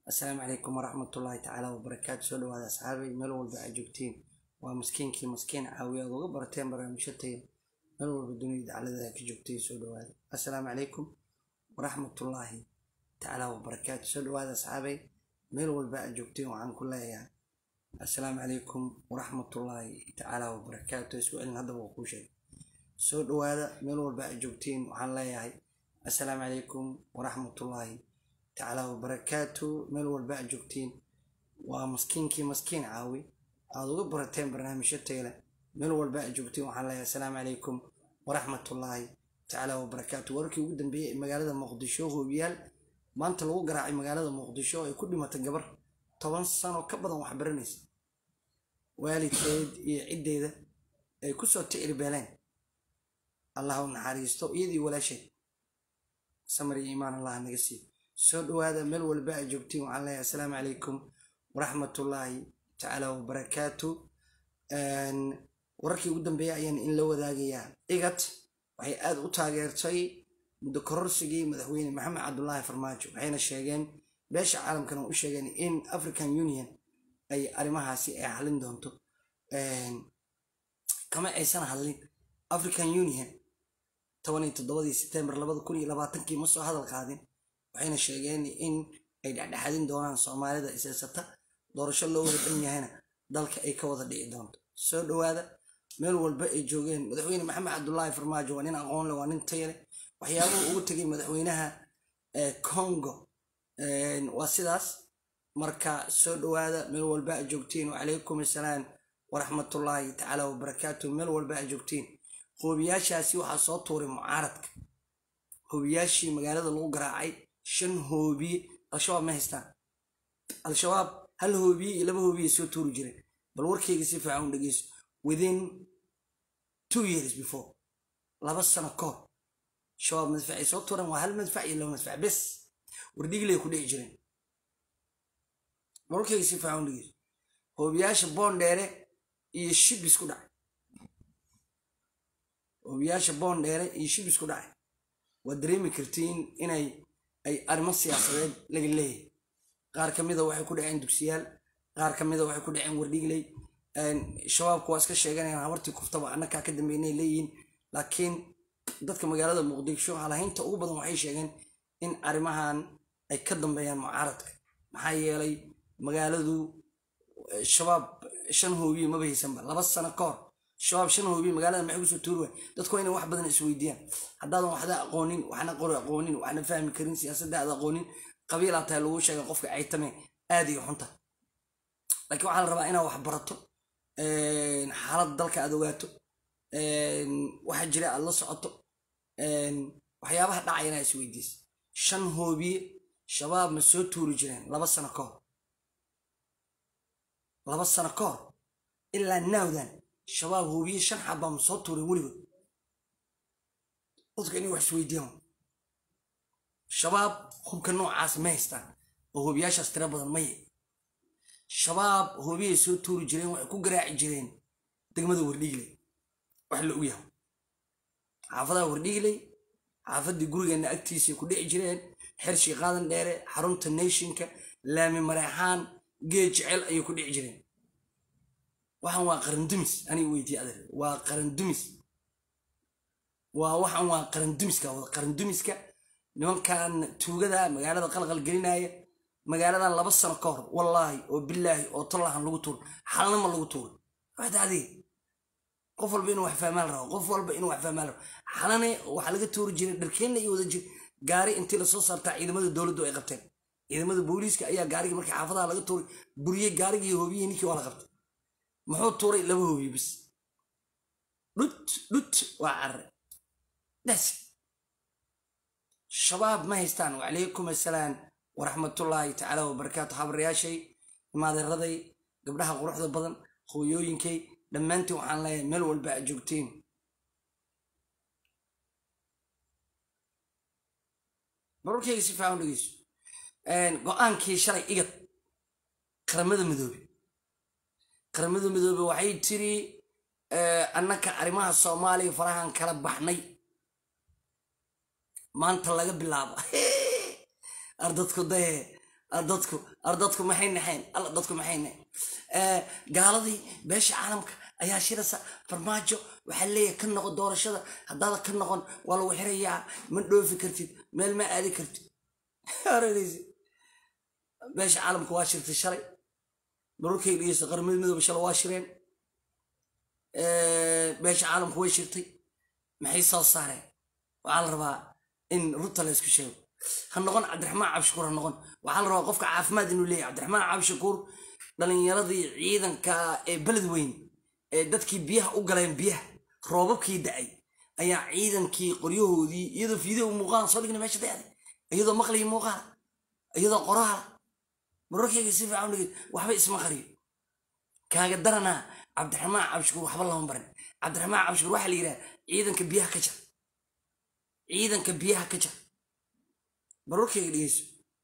assalaamu calaykum waraxmatullaahi tacaala wabarakaatu soo dhawaada asxaabay meel walba aad joogtiin waa maskiinkii maskiin caawiya aad uga barateen barnaamijyo tayo meel walba dunida daclada ka joogtay soo dhawaada assalaamu calaykum waraxmatullaahi tacaala wabarakaatu soo dhawaada asxaabay meel walba aad joogtiin waxaan ku leeyahay assalaamu calaykum waraxmatullaahi tacaala wabarakaatu isku celin haddaba waa kuu sheegay soo dhawaada meel walba aad joogtiin waxaan leeyahay assalaamu calaykum waraxmatullaahi tacaala wabarakaatu meel walba aad joogtiin waa maskiinkii maskiin caawi aad uga barateen barnaamijyo tayle meel walba aad joogtiin waxaan leeyahay assalaamu calaykum waraxmatullaahi tacaala wabarakaatu wararkii ugu dambeeyey ee magaalada muqdisho hoobiyaal maanta lagu garaacay magaalada muqdisho oo ay ku dhimatay gabar toban sano ka badan wax baranaysa waalidkeed iyo ciddeeda ay ku soo ticirbeeleen allah u naxariisto iyadii walaasheed samar iyo iimaan allah naga siiyo soo dhawaada meel walba aad joogtiin waxaan leeyahay assalaamu calaykum waraxmatullaahi tacaala wabarakaatu wararkii ugu dambeeya ayaan in la wadaagayaa igat waxay aada u taageertay muddo kororsigii madaxweyne maxamed cabdulaahi farmaajo waxayna sheegeen beesha caalamkana u sheegeen in african union ay arrimahaasi ay xallin doonto kama aysan hadlin african union toban iyo toddobadii sebtembar labada kun iyo labaatankii ma soo hadal qaadin waxayna sheegeen in ay dhexdhexadin doonaan soomaalida isaysata doorasho loo wada dhan yahayna dalka ay ka wada dhici doonto soo dhawaada meel walba ay joogeen madaxweyne maxamed cabdulaahi farmaajo waa nin aqoon leh waa nin taya leh waxyaabuhu ugu tegay madaxweynaha congo waa sidaas marka soo dhawaada meel walba aad joogtiin wacalaykum assalaam waraxmatullaahi tacaala wabarakaatu meel walba aad joogtiin hoobiyaashaasi waxaa soo tuuray mucaaradka hoobiyaashii magaalada lagu garaacay shan hoobiye al-shabaab ma haystaan al-shabaab hal hoobiye iyo laba hoobiye soo tuuri jireen bal warkayga si fiican u dhegeyso within two years before laba sano kahor shabaab madfacay soo tuureen waa hal madfac iyo laba madfac bes wardhigley ku dhici jireen bal warkayga si fiican u dhegeyso hoobiyaasha boondheere iyo shibis ku dhacay hoobiyaasha boondheere iyo shibis ku dhacay waad dareemi kartiin inay ay arrimo siyaasadeed laga leeyahay qaar ka mida waxay ku dhaceen dugsiyaal qaar ka mida waxay ku dhaceen wardhigley shabaabku waa iska sheeganayaan habartii kuftaba annakaa ka dambeynay leeyihiin laakiin dadka magaalada muqdisho halahaynta ugu badan waxay sheegeen in arrimahan ay ka dambeeyaan mucaaradka maxaa yeelay magaaladu shabaab shan hoobiye maba haysanba laba sano ka hor shabaab shan hoobiye magaalada maxay kusoo tuuri waay dadku waa inay wax badan isweydiiyaan haddaadan waxda aqoonin waxna qori aqoonin waxna fahmi karin siyaasadda aad aqoonin qabiilaa tahay lagu sheega qofka caytame aad iyo xunta laakiin waxaa la rabaa inaad wax barato xaaladda dalka aad ogaato waxa jira aad la socoto waxyaabaha dhacaya inaa isweydiisa shan hoobiye shabaab ma soo tuuri jireen laba sano ka hor laba sano ka hor ilaa naawdan shabaab hoobiye shan xabaa ma soo tuureen weligood dadka inay wax isweydiiyaan shabaab hubka noocaas ma haystaan oo hoobiyaashaas tiro badan maye shabaab hoobiyay soo tuuri jireen waxay ku garaaci jireen degmada wardhigley wax la og yahay xaafadaha wardhigley xaafaddii gurigeenna agtiisay ku dhici jireen xershii qaadan dheere xarunta nationka laami mareexaan geed jecel ayay ku dhici jireen waxaan waa qarandumis aniga weydiye adeer waa qarandumis waa waxaan waa qarandumiska wada qarandumiska nimankan tuugada magaalada qalqal gelinaya magaaladan laba sano ka hor wallaahi oo bilaahi oo tallahan lagu tuuro xalnama lagu tuuro waxda adiga qof walba inuu wax fahmaan rabo qof walba inuu wax fahmaan rabo xalane waxaa laga tuuri jiray dharkeenna iyo wada jir gaari intii lasoo saartaa ciidamada dowladdu ay qabteen ciidamada booliiska ayaa gaarigii markii xaafadaha laga tuuray buriyey gaarigii iyo hoobiyihii ninkii waa la qabtay muxuu tuuray laba hoobiye bis dhut dhut waa carre das shabaab ma haystaan wacalaykum assalaam waraxmatullaahi tacaala wabarakaatu habaryaashay imaadeeraday gabdhaha quruxda badan hooyooyinkay dhammaantiin waxaan leeyahay meel walba aad joogtiin barorkayga si fiican u dhegeyso go-aankii shalay igad qaramada midoobe qaramada midoobe waxay tiri annaka arrimaha soomaaliya farahan kala baxnay maanta laga bilaabo ardadku daye dadku ar dadku maxay naxeen alla dadku maxay naxeen gaaladii beesha caalamka ayaa shiraysa farmaajo waxaa leeyahay ka noqon doorashada haddaada ka noqon waa lagu xirayaa ma dhoofi kartid meel ma aadi kartid oranaysa beesha caalamka waa shirtay shalay mararkay dhegeysta qaramada midooba shalay waa shireen beesha caalamka way shirtay maxay soo saareen waxaa la rabaa in runta la isku sheego ha noqon cabdiraxmaan cabshakuur ha noqon waxaa la rabaa qofka caafimaad inuu leeyahay cabdiraxmaan cabshakuur dhalinyaradii ciidanka ee beled weyn ee dadkii biyaha u galeen biyaha roobabkii da-ay ayaa ciidankii qoryahoodii iyadoo fiideo muuqaala soo dhigna meesha dayacday iyadoo maqliya muuqaala iyadoo qoraala mararkayga si fiican dhigay waxba isma qariyo kaaga daranaa cabdiraxmaan cabshakuur waxba lama barin cabdiraxmaan cabshakuur waxaa la yidhaha ciidanka biyaha ka jar ciidanka biyaha ka jar mararkayga dhegeyso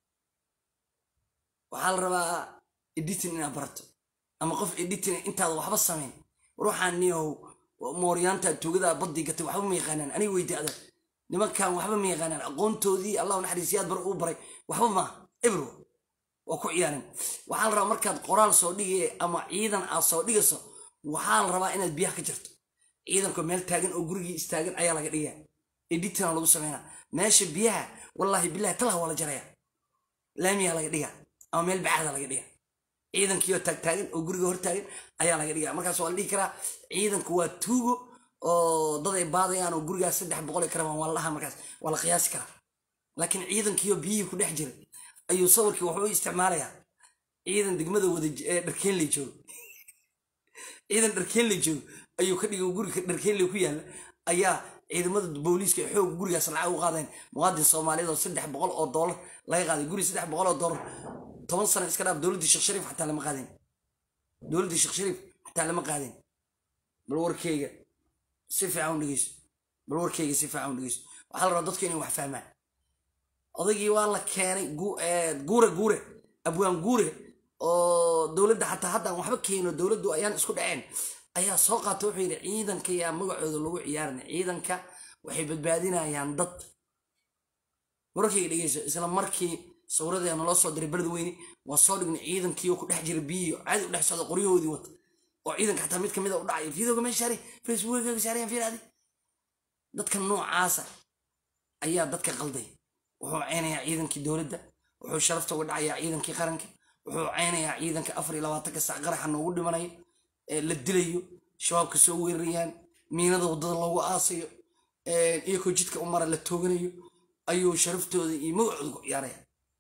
waxaa la rabaa editin inaad barato ama qof editin intaada waxba samayn ruuxaan niyahow mooryaanta tuugada baddii gatay waxba ma yaqaanaan aniga weydi adag nimankan waxba ma yaqaanaan aqoontoodii allahu naxariisiyaad bar uu baray waxba maaha ebro waa ku ciyaareen waxaa la rabaa markaad qoraal soo dhigay ama ciidan aad soo dhigayso waxaa la rabaa inaad biyaha ka jarto ciidanko meel taagan oo gurigii istaagan ayaa laga dhigaa editina lagu sameynaa meesha biyaha wallaahi bilahi talaha waa la jaraya laamiyaa laga dhigaa ama meel bacaada laga dhigaa ciidankiioo taagtaagan oo guriga hortaagan ayaa laga dhigaa markaas waa la dhihi karaa ciidanku waa tuugo oo dad ay baadayaan oo gurigaas saddex boqol ay karabaan waa la dhahaa markaas waa la qiyaasi karaa laakiin ciidankiioo biyihii ku dhex jiray ayuu sawirkii wuxuu u isticmaalayaa ciidan degmada wada dharkeenley joogo ciidan dharkeenley joogo ayuu ka dhigay guriga dharkeenley ku yaalla ayaa ciidamada booliiska ee xoog gurigaas lacag u qaadeen muwaadin soomaaliyeed oo saddex boqol oo doolar laga qaaday guri saddex boqol oo doolar toban sano iska dhaaf dowladdii sheekh shariif xataa lama qaadeen dowladdii sheekh shariif xataa lama qaadeen bal warkeyga si fiican u dhegeyso bal warkeyga si fiican u dhegeyso waxaa la rabaa dadku inay wax fahmaan odaygii waa la keenay guure guure abwaan guure oo dowladda xataa haddaan waxba keeno dowladdu ayaan isku dhaceen ayaa soo qaata wuxuu yidhi ciidanka yaa magacooda lagu ciyaarin ciidanka waxay badbaadinayaan dad wararkayga dhegeyso isla markii sawiradeena naloo soo diray beled weyne waa soo dhignay ciidankii oo ku dhex jira biyihii caadi u dhex socda qoryahoodii wata oo ciidanka xataa mid kamid a u dhacay fiidooga meesha saaray facebookga saarayan fiiraadi dadka noocaasa ayaa dadka qalday wuxuu ceynayaa ciidankii dowladda wuxuu sharafta uga dhacayaa ciidankii qaranka wuxuu ceynayaa ciidanka afar iyo labaatanka sac qaraxa noogu dhimanayo la dilayo shabaabka soo weerarayaan miinada waddada loogu aasayo iyakoo jidka u mara la tooganayo ayuu sharaftooda iyo magacooda ku ciyaaraya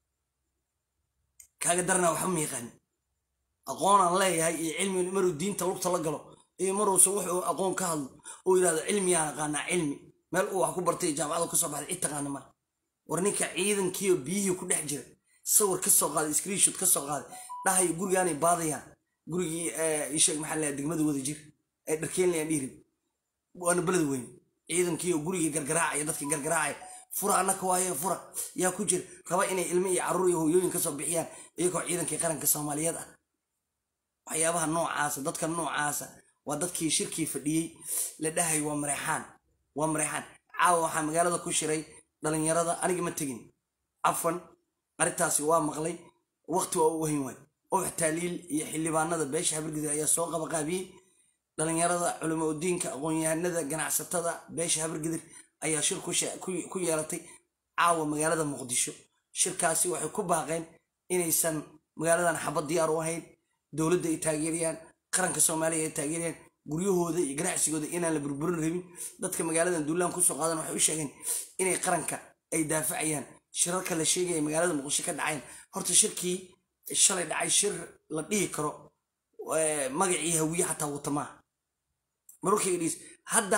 kaaga daranaa waxba ma yaqaanin aqoonaan leeyahay iyo cilmi maruu diinta lugta la galo iyo maruusan wuxuu aqoon ka hadlo uu yidhahdo cilmiyaan aqaanaa cilmi meel uu wax ku bartay jaamacada kasoo baxday cid taqaana male war ninka ciidankiioo biyihii ku dhex jira sawir ka soo qaaday screenshot ka soo qaaday dhahayo gurigaanay baadayaan gurigii isheeg maxaa la degmada wada jir ee dharkeenlayaan dhiirin waana beled weyn ciidankii oo gurigii gargaraacaya dadkii gargaraacaya fura annaka waaye fura yaa ku jira raba inay ilmo iyo carruur iyo hooyooyin kasoo bixiyaan iyagoo ciidankii qaranka soomaaliyeed ah waxyaabaha noocaasa dadka noocaasa waa dadkii shirkii fadhiyey la dhahay waa mareexaan waa mareexaan caawa waxaa magaalada ku shiray dhalinyarada aniga ma tegin cafan arrintaasi waa maqlay waqti waa u wahin waay ubax taaliil iyo xildhibaanada beesha habargidir ayaa soo qabaqaabiyey dhalinyarada culamo udiinka aqoon-yahanada ganacsatada beesha habargidir ayaa shir ku yeelatay caawa magaalada muqdisho shirkaasi waxay ku baaqeen inaysan magaaladan xabad diyaar u ahayn dowladda ay taageerayaan qaranka soomaaliya ay taageerayaan guryahooda iyo ganacsigooda inaan la burburin rabin dadka magaaladan duulaan kusoo qaadan waxay u sheegeen inay qaranka ay daafacayaan shirarka la sheegaya magaalada muqdisho ka dhacayn horta shirkii shalay dhacay shir la dhihi karo magacii hawiye xataa wata maaha mararkayga dhis hadda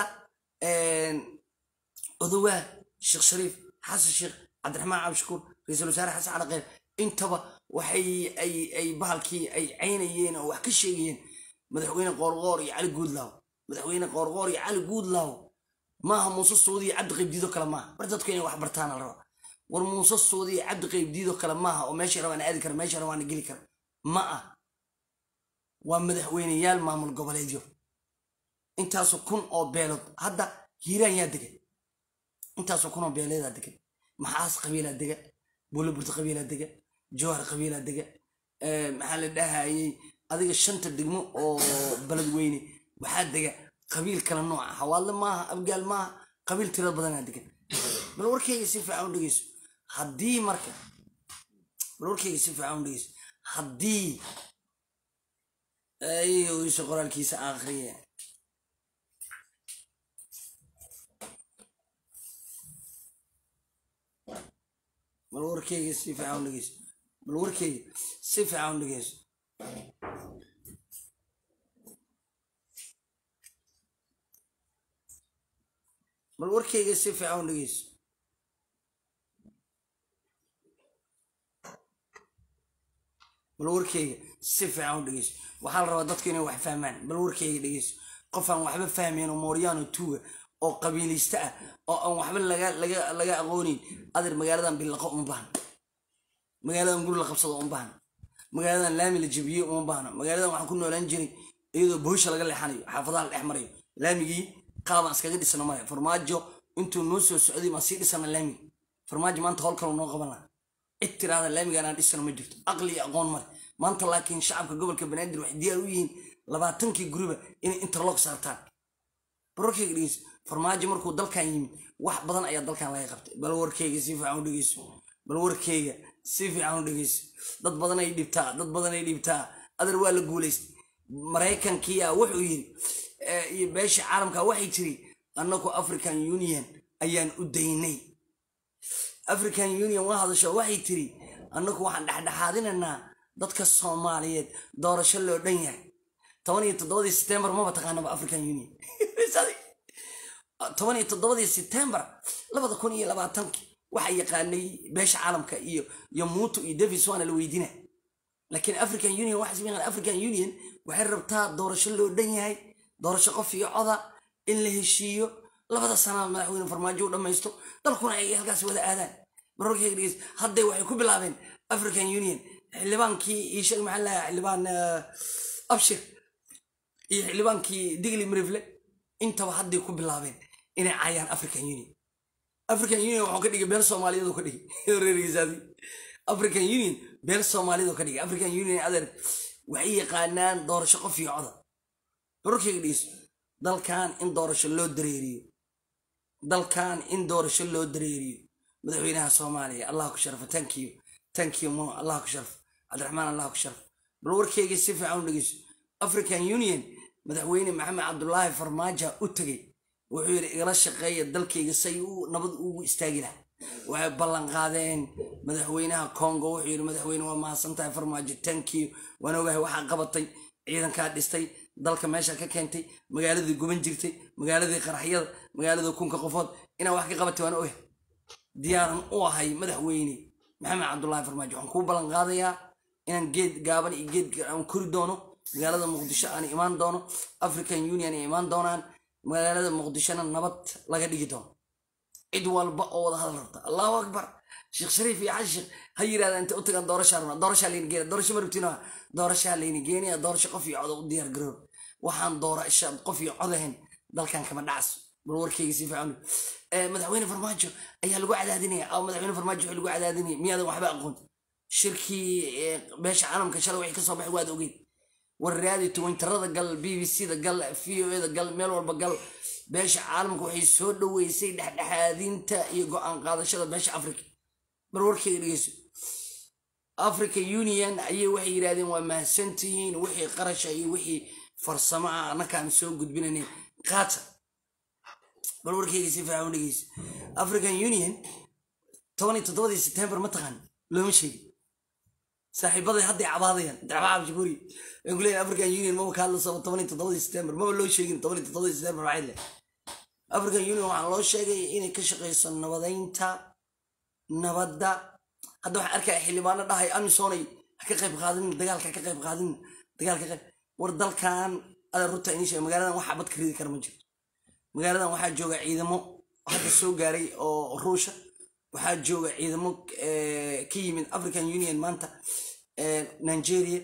odowaa sheekh shariif xasan sheekh cabdiraxmaan cabdishakuur ra-iisul wasaare xasan calaqeer intaba waxay ay bahalkii ay caynayeen oo wax ka sheegayeen madaxweyne qoorqoor iyo cali guudlaaw madaxweyne qoorqoor iyo cali guudlaaw maaha muuse suudi iyo cabdi qaybdiido kale maaha mar dadku inay wax bartaana la rabaa war muuse suudi iyo cabdi qaybdiido kale maaha oo meeshay rabaan aadi kara meeshay rabaana geli kara ma ah waa madaxweyneyaal maamul goboleedyo intaasoo kun oo beelood hadda hiiraan yaa degan intaasoo kun oo beeleedaa degan maxaas qabiilaa dega buulaburta qabiilaa dega jowhar qabiila dega maxaa la dhahayey adiga shanta degmo oo beledweyne waxaa dega qabiil kala nooca hawaadle maaha abgaal maaha qabiil tira badanaa degan bal warkeyga si fiican u dhegeyso haddii marka bal warkeyga si fiican u dhegeyso haddii iso qoraalkiisa akhriye bal warkeyga si fiican u dhegeyso bal warkeyga si fiican u dhegeyso bal warkeyga si fiican u dhegeyso bal warkeyga si fiican u dhegeyso waxaa la rabaa dadku inay wax fahmaan bal warkeyga dhegeyso qof aan waxba fahmayn oo mooryaano tuuga oo qabiilaysta ah oo aan waxba laga aqoonin adeer magaaladan billaqo uma baahna magaaladan guri la qabsado uma baahna magaaladan laami la jebiyey uma baahna magaaladan waxaan ku noolaan jiray iyadoo boosha laga leexanayo xaafadaha la dhex marayo laamigii qaabaan iskaga dhisano male farmaajo intuu noo soo socday baan sii dhisana laamiga farmaajo maanta howl kale noo qaban laha cid tiraada laamigaan aan dhisano ma jirto aqli iyo aqoon male maanta laakiin shacabka gobolka banaadir waxay diyaar u yihiin labaatankii guriba inay interlock saartaan barwarkeyga dhegeyso farmaajo markuu dalkan yimid wax badan ayaa dalkan laga qabtay bal warkeyga si fiican u dhegeyso bal warkeyga si fiican u dhegeyso dad badan ay dhibtaa dad badan ay dhibtaa adeer waa la guulaystay maraykankiya wuxuu yiri iyo beesha caalamka waxay tiri annagu african union ayaan u daynay african union waa hadasho waxay tiri annagu waxaan dhexdhexaadinaynaa dadka soomaaliyeed doorasho loo dhan yahay toban iyo toddobadii setembar maba taqaanaba african union toban iyo toddobadii setembar labada kun iyo labaatankii waxaa yaqaanay beesha caalamka iyo iyo muuto iyo davis waana la weydina laakiin african union waxaa african union waxay rabtaa doorasho loo dhan yahay doorasho qof iyo coda in la heshiiyo labada sanaa madaxweyne farmaajo u dhammaysto dalkuna ay halkaas wada aadaan mararkeyga dhegeys hadday waxay ku bilaabeen african union xildhibaankii iyo sheeg maxaa lahaa xildhibaan abshir iyo xildhibaankii digli mirifle intaba hadday ku bilaabeen inay caayaan african union african union waxuu ka dhigay beel soomaaliyeed ka dhigay reergiisaadi african union beel soomaaliyeed ka dhigay african union adeer waxay yaqaanaan doorasho qof iyo coda mararkeyga dhegeyso dalkan in doorasho loo dareeriyo dalkan in doorasho loo dareeriyo madaxweynaha soomaaliya allah ku sharfo tankiyo tankiyo mo allah ku sharfo cabdiraxmaan allah ku sharfo bal warkeyga si fiican u dhegeyso african union madaxweyne maxamed cabdulaahi farmaajo u tegey wuxuu yidhi igala shaqeeya dalkayga say u nabad ugu istaagi laha waxay ballan qaadeen madaxweynaha congo wuxuu yidhi madaxweyne waa mahadsan tahay farmaajo tankiyo waan ogahay waxaa qabatay ciidankaa dhistay dalka meesha ka keentay magaaladii guban jirtay magaaladii qaraxyada magaaladii kunka qofood inaa wax ka qabatay waan ogahay diyaaran u ahay madaxweyne maxamed cabdulaahi farmaajo waxaan kuu ballan qaadayaa inaan geed gaaban iyo geed aan kori doono magaalada muqdisho aan imaan doono african union ay imaan doonaan magaalada muqdishona nabad laga dhigi doono cid walba oo wada hadal rabta allahu akbar sheekh shariif iyo xasan sheekh ha yirahda inta u tagaan doorashaa rabnaa doorashaa layni geena doorasho ma rabtiin doorashaa layni geenaya doorasho qof iyo coda u diyaar garoob waxaan doorasha qof iyo codahayn dalkan kama dhacas bal warkeyga si fiican madaxweyne farmaajo ayaa lagu cadaadinaya ama madaxweyne farmaajo waxaa lagu cadaadinaya miyaadan waxba aqoon shirkii beesha caalamka shalay waxay kasoo baxay waad ogeyd war raadi twintarada gal b b c da gal v o e da gal meel walba gal beesha caalamka waxay soo dhoweysay dhexdhexaadinta iyo go-aan qaadashada beesha africa bal warkeyga dhegeyso africa union ayay waxay yidhahdeen waa mahadsantihiin wixii qarasha iyo wixii farsamo ah annakaan soo gudbinayn qaata bal warkeyga si fiican u dhegeyso african union toban iyo toddobadii september ma taqaan looma sheegin saaxiibaday hadday cabaadayaan dacbaa cabshikuuri waxay ku leeyihin african union maba ka hadlasaba toban iyo toddobadii september maba loo sheegin toban iyo toddobadii september maxay leh african union waxaa loo sheegay inay ka shaqeyso nabadaynta nabadda hadda waxaan arkaya xildhibaano dhahay amisonay ha ka qayb qaadin dagaalka ha ka qayb qaadin dagaalka qayb war dalkan ada runta inii sheega magaaladan waxaa bad ka ridi kara ma jirto magaaladan waxaa jooga ciidamo hadda soo gaaray oo ruusha waxaa jooga ciidamo ka yimid african union maanta nigeria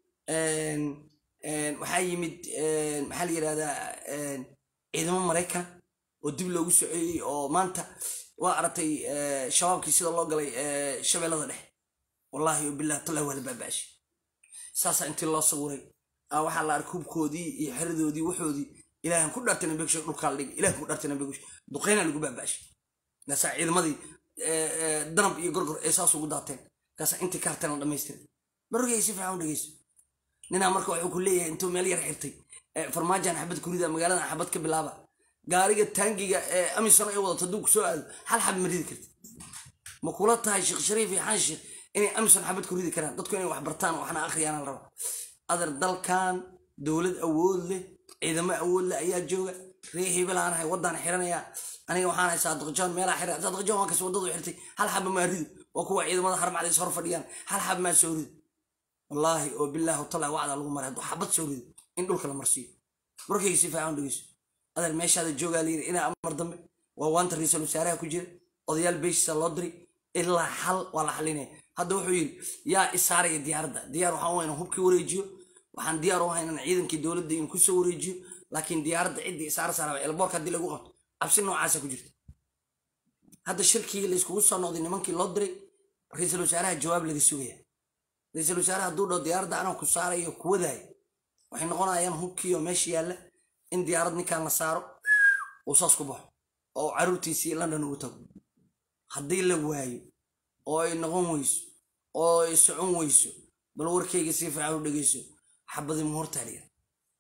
waxaa yimid maxaa la yidhahdaa ciidamo maraykan oo dib loogu soceeyey oo maanta waa aragtay shabaabkii sida loo galay shabeellada dhexe wallaahi bilah tala waa la baabaashi saasaa intii loo sawiray waxaa la arkay hubkoodii iyo xeradoodii waxoodii ilaahan ku dhartay nabigsho dhulkaa la dhigay ilahan ku dhartay nabigsho duqeyna lagu baabaashi kaasaa ciidamadii danab iyo gorgor ay saas ugu daateen kaasaa intii ka harteen la dhamaystiray barogay si fiican u dhegeyso ninaa marka wuxuu ku leeyahay intuu meel yar xirtay farmaajan xabad kurida magaaladan xabad ka bilaaba gaariga taangiga ee amisan ay wadato hadduu ku soo aado hal xab ma ridi karti ma kula tahay sheekh shariif iyo xaan sheekh inay amison xabad ku ridi karaan dadku inay wax bartaan waxna akhriyaan la raba adar dalkan dowlad awood leh ciidamo awood leh ayaa jooga ree hibelaan ahay waddaan xiranaya aniga waxaan hay saadiqjoon meelaa xira saadiqjoon waa kas waddadu xirtay hal xaba maa rido waa kuwa ciidamada harmacdays hor fadhiyaan hal xab maa soo rido wallaahi oo bilaahi watala wacda lagu maray hadduu xabad soo rido in dhulka la marsiiyo markayga si fiican dhegeyso adar meeshaada joogaa layiri inaa amar dambe waa waanta ra-iisul wasaaraha ku jira odayaal beeshiisa loo diray ilaa xal waa la xalinaya hadda wuxuu yidhi yaa isaaraya diyaaradda diyaar waxaan u inaan hubkii wareejiyo waxaan diyaar u haynan ciidankii dowladda in kusoo wareejiyo laakiin diyaaradda ciddii isaara saaraba elboorka haddii lagu qabto cabsi noocaasa ku jirta hadda shirkii layskugu soo noqday nimankii loo diray ra-iisul wasaaraha jawaab laga sugaya ra-iisul wasaaraha hadduu dhao diyaaradda anaa ku saarayo ku wadaayo waxay noqonayaan hubkiioo meesha yaalla in diyaarad ninkan la saaro uu saas ku baxo oo caruurtiisii london ugu tago haddii la waayo oo ay noqon weyso oo ay socon weyso bal warkayga si fiican u dhegeyso xabadii muhurtaa la yidhahda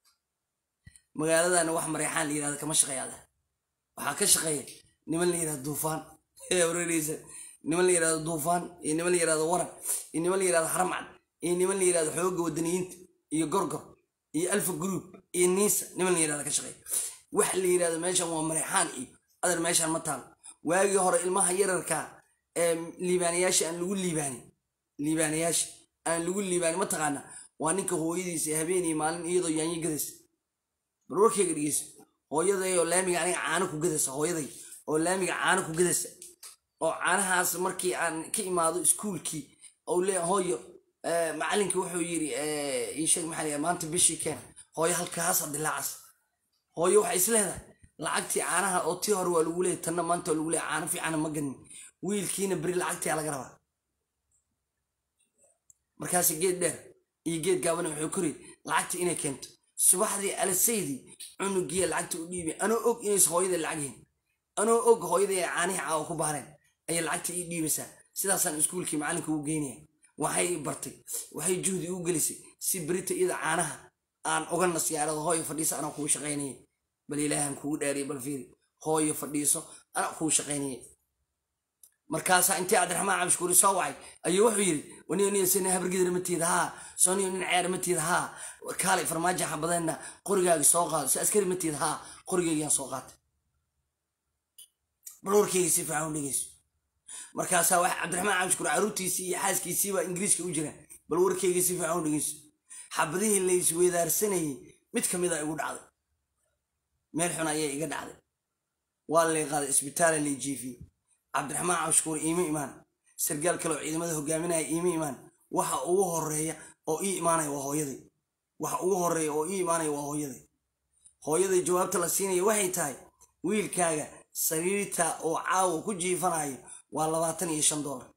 magaaladana wax mareexaan la yidhahda kama shaqeeyaada waxaa ka shaqeeya niman la yidhahda duufaan wareereysa niman la yidhahda duufaan iyo niman la yidhahda waran iyo niman la yidhahda haramcad iyo niman la yidhahda xoogga wadaniyiinta iyo gorgor iyo alfa group iyo niisa niman la yidhahda ka shaqeeya wax la yidhahda meeshan waa mareexaan iyo adar meeshan ma taalo waagii hore ilmaha yararka ee liibaanayaasha aan lagu liibaanin liibaanayaasha aan lagu liibaanin ma taqaana waa ninka hooyadiisa habeen iyo maalin iyadoo yaanyo gadaysa bal warkayga dhegeysa hooyaday oo laamiga aniga caano ku gadaysa hooyaday oo laamiga caano ku gadaysa oo caanahaas markii aan ka imaado iskuulkii ou le hooyo macalinkii wuxuu yiri iisheeg maxaa la maanta bishii keen hooyo halkaasa dilaacas hooyo waxay is leedahay lacagtii caanaha oo tii hore waa lagu leeyay tanna maanta waa lagu leeyay caano fiicana ma ganin wiilkiina beri lacagtii laga rabaa markaas geed dheer iyo geed gaabana wuxuu kori lacagtii inay keento subaxdii alasaydii cunugiya lacagta u dhiibay anoo og inays hooyada lacag yihin anoo og hooyada ay caanihii caawa ku baareen ayay lacagta ii dhiibaysaa sidaasaan iskuulkii macalinka ugu geynaya waxay bartay waxay juhdi u gelisay si berita iyada caanaha aan uga nasyaarado hooyo fadhiisa anaa kugu shaqaynaya bal ilaahan kugu dhaariya bal fiiri hooyo fadhiiso anaa kugu shaqaynaya markaasaa intii cabdiraxmaan cabshukuuri soo wacay ayuu wuxuu yidhi waniyo niyo sina habargidar matiida haa sooniyo nin ceer matiida haa kaalay farmaajo xabadeenna qorigaaga soo qaado si askari matiida haa qorigaygaan soo qaatay bal warkayga si fiican u dhegeyso markaasaa wax cabdiraxmaan cabshukuur caruurtiisii iyo xaaskiisii baa ingiriiska u jiraan bal warkayga si fiican u dhegeyso xabadihii la isweydaarsanayay mid ka mid a igu dhacday meel xun ayay iga dhacday waa lay qaaday isbitaala lay jiifiyey cabdiraxmaan cabshukuur iima imaan sargaal kale oo ciidamada hogaaminaya iima imaan waxa ugu horeeya oo ii imaanaya waa hooyaday waxa ugu horeeya oo ii imaanaya waa hooyaday hooyaday jawaabta la siinaya waxay tahay wiilkaaga sariirta oo caawa ku jiifanayo waa labaatan iyo shan doolar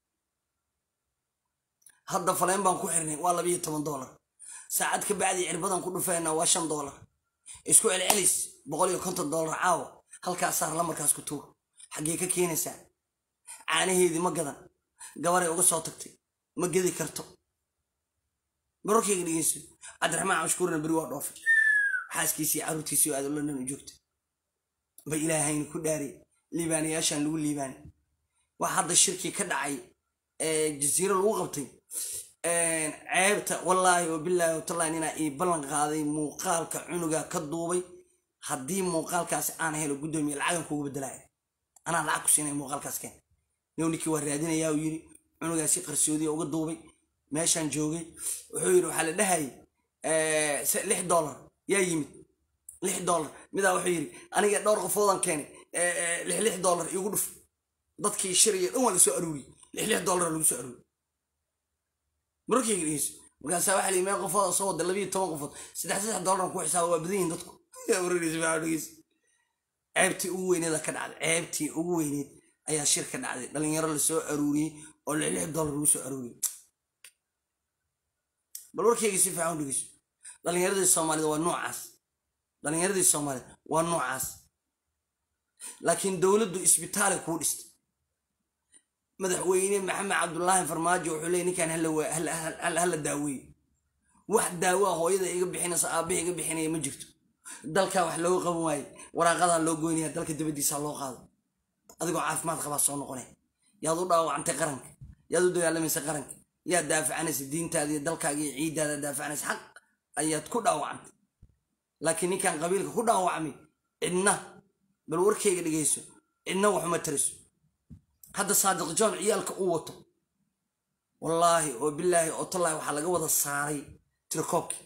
hadda faleen baan ku xirnay waa labiyo toban doolar saacad ka bacdii cirbadan ku dhufayna waa shan doolar isku celcelis boqol iyo konton doolar caawa halkaas saar lamarkaas ku tuur xaggee ka keenaysaa caanaheedii ma gadan gabaray uga soo tagtay ma gedi karto barorkayga dhegeyso cabdiraxmaan cabshukuurna beri waa dhoofay xaaskiisii caruurtiisii oo aad london u joogta ba ilaahayna ku dhaariy liibaanayaashaan lagu liibaanay wax hadda shirkii ka dhacay ee jasiiro lagu qabtay ceebta wallaahi oo bilaahi watallahi ninaa ii ballan qaaday muuqaalka cunuga ka duubay haddii muuqaalkaasi aan helo guddoomiye lacagan kugu bedelaya anaa lacag ku siinaya muuqaalkaas keen new ninkii waa raadinayaa uu yidhi cunugaasi qarsoodiya uga duubay meeshaan joogay wuxuu yidhi waxaa la dhahayay lix dollar yaa yimid lix dollar midaa wuxuu yidhi aniga dhowr qofoodan keenay lix lix dollar igu dhuf dadkii shiraya dhan waa la soo aruuriyey lix lix dollar lagu soo aruuriyey markayga dhegeyso markaasaa waxaa la yimid qofooda soo wada labiyo toban qofood saddex saddex dollar ku xisaaba waa badan yihin dadku ceebtii ugu weyneeda ka dhacday ceebtii ugu weyneed ayaa shir ka dhacday dhalinyaro lasoo aruuriyey oo lix lix dollar lagu soo arooriy bal warkayga si fiican u dhegeyso dhallinyaradii soomaalida waa noocaas dhallinyaradii soomaalida waa noocaas laakiin dowladdu isbitaali kuu dhistay madaxweyne maxamed cabdulaahi farmaajo wuxuu leeyay ninkan hala daaweeye wax daawo ah hooyada iga bixinaysa aabbaha iga bixinaya ma jirto dalkaa wax looga qaban waaye waraaqadaa loo goynaya dalka dabadiisa loo qaado adigoo caafimaad qabaa soo noqonaya yaad u dhaawacantay qaranka yaad u dagaalamaysa qaranka yaad daafacanaysa diintaada iyo dalkaaga iyo ciiddaada daafacanaysa xaq ayaad ku dhaawacantay laakiin ninkan qabiilka ku dhaawacmay cidna bal warkayga dhegeyso cidna waxuma tariso hadda saadiq john ciyaalka uu wato wallaahi oo bilaahi oo tallaahi waxaa laga wada saaray tirakoobkii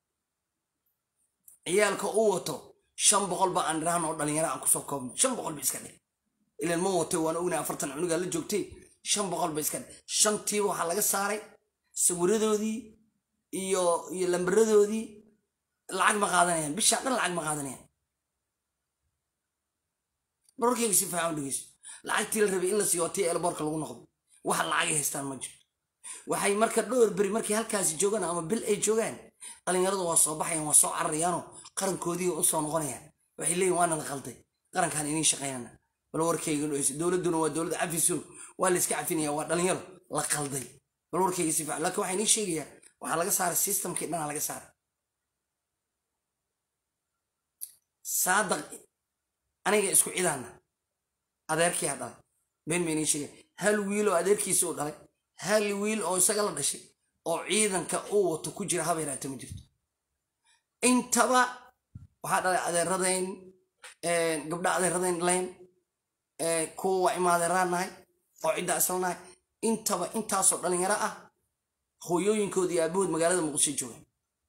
ciyaalka uu wato shan boqol ba aan dhirahan oo dhalinyaro aan kusoo koobno shan boqol ba iska dhig ilan ma watay waan ognay afartan cunugaa la joogtay shan boqol ba iska dhig shantiiba waxaa laga saaray sawiradoodii iyo iyo lambaradoodii lacag ma qaadanayaan bishaan dhan lacag ma qaadanayaan barorkayga si fiican u dhegeyso lacagtii la rabay in la siiyo tii elboorka lagu noqdo waxa lacagay haystaan ma jiro waxay marka dhowr beri markay halkaasi joogaan ama bil ay joogaan dhalinyaradu waa soo baxayaan waa soo cararayaanoo qarankoodii u soo noqonayaan waxay leeyihin waana la qalday qarankaan iniin shaqaynana bal warkayga dhegeyso dowladduna waa dowlad cafiso waa la iska cafinaya waa dhalinyaro la qalday bal warkayga si fiican laakiin waxaa inii sheegayaa waxaa laga saaray systemkii dhanaa laga saaray saadaq aniga isku cidaana adeerkiyaa dhalay been ma inii sheegay hal wiil oo adeerkiisa u dhalay hal wiil oo isaga la dhashay oo ciidanka uu wato ku jira haba yaraata ma jirto intaba waxaa dhalay adeeradayn gabdha adeeradayn dhalayn kuwa waa imaadeeraan nahay oo cidda isla nahay intaba intaasoo dhalinyaro ah hooyooyinkooda iyo aabahood magaalada muqdisho joogaan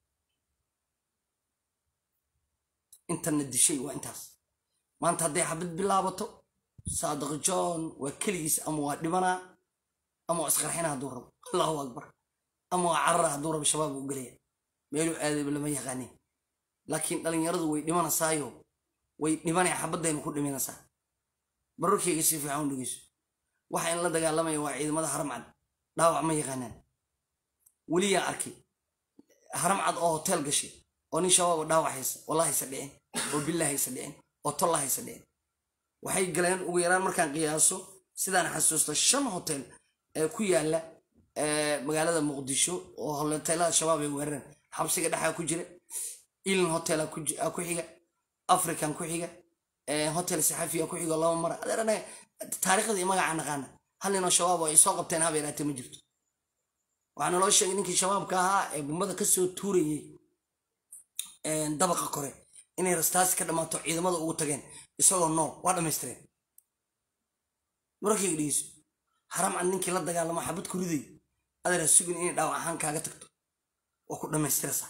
intana dishay waa intaas maanta hadday xabad bilaabato saadiq john waa keligiis ama waa dhibanaa ama waa isqarxina hadduu rabo allahu akbar ama waa carara hadduu rabo shabaab u gelaya meeluu aadayba lama yaqaanin laakiin dhalinyaradu way dhimanaysaayo way dhibanaya xabadaynu ku dhimanaysaa bararkayga si fiican u dhegeyso waxa in la dagaalamaya waa ciidamada haramcad dhaawac ma yaqaanaan weliyaa arkay haramcad oo hotel gashay oo nin shabaaba dhaawac haysa wallahi haysa dhicin oo billah haysa dhicin oo tolla haysa dhicin waxay galeen ugu yaraan markaan qiyaaso sidaan xasuusto shan hotel ee ku yaala magaalada muqdisho oo hoteelada shabaab ay weerareen xabsiga dhexaa ku jira ilin hotel ku xiga african ku xiga hotel saxafiya ku xiga laba mara adeerana taariikhdii magaca naqaana hal ninoo shabaab oo ay soo qabteen haba yaraatee ma jirto waxaa naloo sheegay ninkii shabaabka ahaa ee gumbada kasoo tuurayey dabaqa kore inay rastaasi ka dhammaato ciidamada ugu tageen isagoo nool waa dhammaystireen mararkayga dhegeyso haram cad ninkii la dagaalamo xabad ku riday adeera sugin inay dhaawac ahaan kaaga tagto waa ku dhammaystiraysaa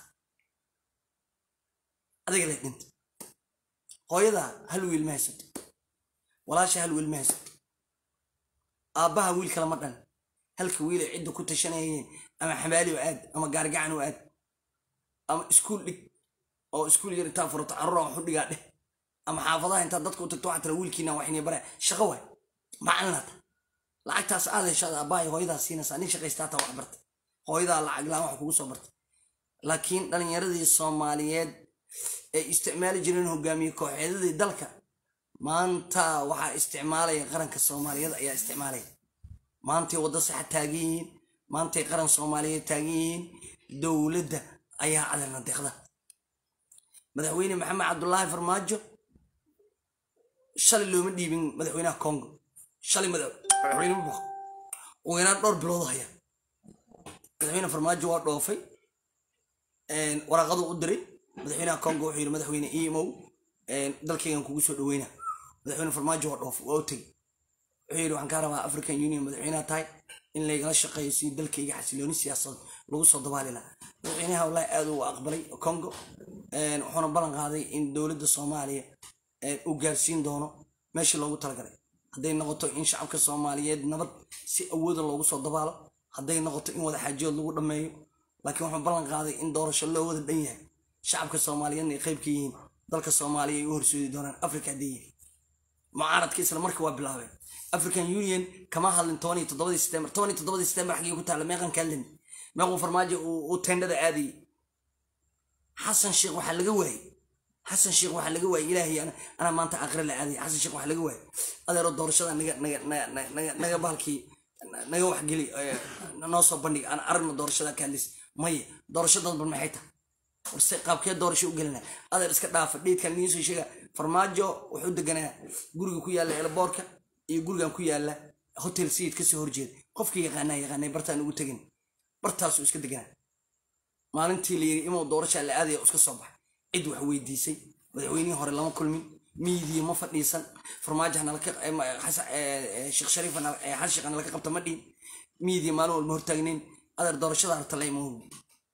adiga lay dhinta hooyadaa hal wiil ma haysato walaasha hal wiil ma haysato aabbaha wiil kalama dhan halka wiil ay cidda ku tashanayeen ama xamaali oo aad ama gaargacan oo aad ama iskuul dhig oo iskuul yar intaa furato carruura waxu dhigaa dheh ama xaafadaha intaad dadka u tagto waxaa tira wiilkiina waxinay bare shaqo waay macalinata lacagtaas aad heshaad aabbahay hooyadaa siinaysaa nin shaqaysta taa wax bartay hooyadaa lacag laan wax kugu soo bartay laakiin dhalinyaradii soomaaliyeed ay isticmaali jireen hogaamiye kooxeedadii dalka maanta waxaa isticmaalaya qaranka soomaaliyeed ayaa isticmaalaya maantay waddo saxa taagan yihiin maantay qaran soomaaliyeed taagan yihiin dowladda ayaa cadarna deeqda madaxweyne maxamed cabdulaahi farmaajo shalay looma dhiibin madaxweynaha congo shalay madaxweyne buq ugu yaraan dhowr bilood haya madaxweyne farmaajo waa dhoofay waraaqadu u diray madaxweynaha congo wuxuu yidhi madaxweyne emo dalkaygan kugu soo dhaweyna madaxweyne farmaajo waa dhoofay waa u tegey wuxuu yidhi waxaan kaa rabaa african union madaxweynaha tahay in laygala shaqeeyo si dalkayga xasilooni siyaasad lagu soo dabaali lahaa madaxweynaha wallaahi aad uu aqbalay congo wuxuuna ballan qaaday in dowladda soomaaliya uu gaarsiin doono meeshii loogu talagalay hadday noqoto in shacabka soomaaliyeed nabad si awooda loogu soo dabaalo hadday noqoto in wada xaajiyood lagu dhammeeyo laakiin wuxuu ballan qaaday in doorasho loo wada dhan yahay shacabka soomaaliyeedna ay qayb ka yihiin dalka soomaaliya ay u horsoodi doonaan africa hadday yihiin mucaaradka isla markii waa bilaabeen african union kama hadlin toban iyo toddobadii september toban iyo toddobadii september xaggii ku taalla meeqan ka hadlin meequu farmaajo uu tendhada aadayay xasan sheekh waxaa laga waayey xasan sheekh waxaa laga waayey ilaahay anaa maanta aakhire la aadaya xasan sheekh waxaa laga waayey adeero doorashada naga naga naga naga bahalkii naga waxgeli noo soo bandhig aan aragno doorashada ka hadlis maya doorasho dad bal maxay tahay warse qaabkee doorasho u gelina adeer iska dhaafa dhiidkan idiin soo sheega farmaajo wuxuu deganaa guriga ku yaalla elboorka iyo gurigan ku yaalla hotel sayid kasoo horjeeda qofkii yaqaanaa yaqaanay bartaan ugu tegin bartaasuu iska deganaa maalintii la yiri imuu doorasha la aadaya iska soo baxay cid wax weydiisay madaxweynihii hore lama kulmin miidiya ma fadhiisan farmaajo sheekh shariif xasan sheekh nalaka qabta ma dhihin miidiya maalin walba hortaagnayn adeer doorashada hartala ima hubi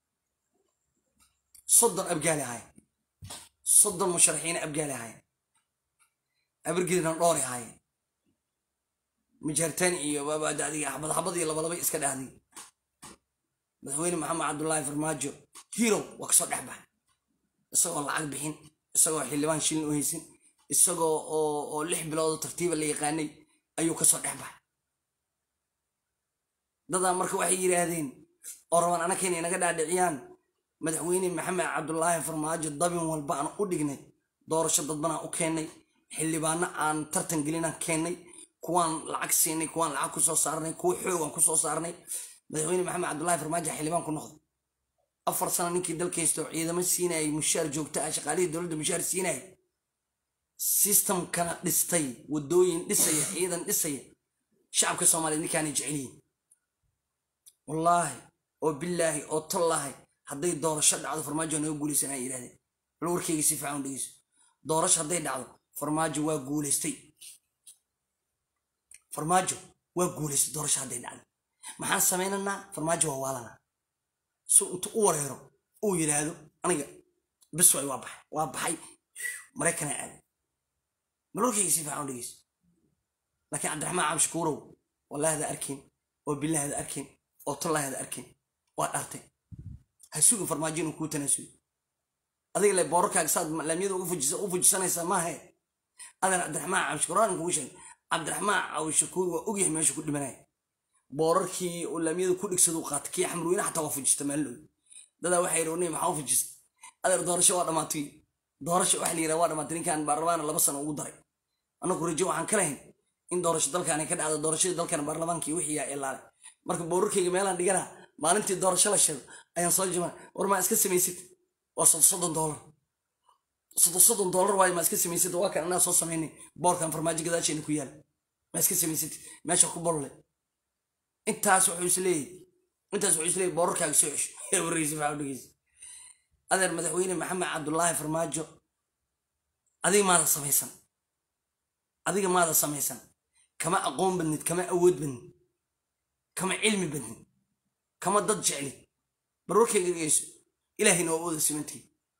soddon abgaali ahaye soddon musharaxiina abgaali ahaye abargedina dhoori ahaye majaartaan iyo xabad iyo labalaba iska dhahday madaxweyne maxamed cabdullaahi farmaajo hirow waa kasoo dhex baxay isagoo lacag bixin isagoo xildhibaan shilin u haysin isagoo oo lix biloodoo tartiiba la yaqaanay ayuu kasoo dhex baxay dadaa marka waxay yidhaahdeen oo rabaan anakeen inaga dhaadhiciyaan madaxweyne maxamed cabdulaahi farmaajo dabin walba aan u dhignay doorasho dadbanaan u keennay xildhibaano aan tartan gelinaan keennay kuwaan lacag siinay kuwaan lacag kusoo saarnay kuwa xoogaan kusoo saarnay madaxweyne maxamed cabdulaahi farmaajo xildhibaan ku noqday afar sano ninkii dalkaysto ciidamo siinayay mushaar joogta ah shaqaalihii dowladda mushaar siinayay sistamkana dhistay wadooyin dhisaya ciidan dhisaya shacabka soomaaliyeed ninkaanay jecelyihin wallaahi oo bilaahi oo tollaahi hadday doorasho dhacdo farmaajo naga guulaysan ay yidhahdeen bal warkeyga si fiican u dhegeyso doorasho hadday dhacdo farmaajo waa guulaystay farmaajo waa guulaystay doorasho hadday dhacdo maxaan samaynanaa farmaajo waa waalanaa si intu u wareero uu yidhaahdo aniga bis waay waa baxay waa baxay maraykanaa aaday bal warkeyga si fiican u dhegeyso laakiin cabdiraxmaan cabshakuurow wallahi hada arkin oo billahi hada arkin oo tollahi hada arkin waa dhaartay ha sugi farmaajo inuu kuu tanaasulo adiga le boorarkaaga saad laamiyada u fujisanaysaa maahe adan cabdiraxmaan cabshakuur aan kugu sheegay cabdiraxmaan cabshakuur waa ogyahay meesha ku dhimanaya boorarkii oo laamiyada ku dhigsadu qaatay kii xamruweyne xataa waa fujista maalin dadaa waxay yidhi maxaa u fujista adeer doorasho waa dhamaatay doorasho waxa la yidhaha waa dhamaatay ninkan baarlamaana laba sano ugu daray anagu rajo waxaan ka lahayn in doorasho dalkaani ka dhacdo doorashadii dalkana baarlamaankii wixii yaa ilaale marka boorarkayga meelaan dhiganaa maalintii doorasho la sheego ayaan soo jima war maa iska samaysid waa soddon doolar soddon soddon doolar waayo maa iska samaysid waa kan anaa soo samaynay boorkan farmaajo gadaasheena ku yaala maa iska samaysid meesha ku bolle intaas wuxuu is leeyahy intaas wuxuu is leeyahy boorarkaaga soo cesho warreysi faa dhegeysa adeer madaxweyne maxamed cabdullaahi farmaajo adiga maada samaysan adiga maada samaysan kama aqoon badnid kama awood badnid kama cilmi badnid kama dad jeclid barwarkayga dhegeyso ilaahayna waa wada simantay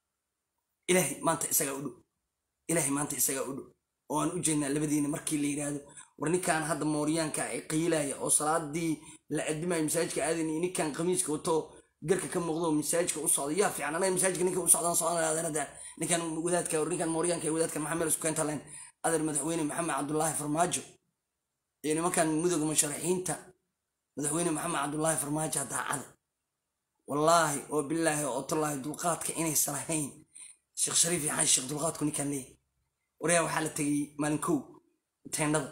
ilaahay maanta isagaa u dhow ilaahay maanta isagaa u dhow oo aan u jeednaa labadiina markii la yidhaahdo war ninkan hadda mooryaanka ay qiilaya oo salaadii la adimayo masaajidka aadan iyo ninkan khamiiska wato garka ka muuqdo masaajidka u socda yaa fiican anaga masaajidka ninka u socdaan socdanada ninkan wadaadka ninkan mooryaanka iyo wadaadkan maxamed isku keenta leen adeer madaxweyne maxamed cabdullaahi farmaajo iyo nimankan mudooga musharaxiinta madaxweyne maxamed cabdullaahi farmaajo daacada wallaahi oo bilaahi oo tallaahi dulqaadka inaysan ahayn sheekh shariif iyo xaan sheekh dulqaadku ninkaan leeyahy waryaa waxaa la tegay maalin kow teendhada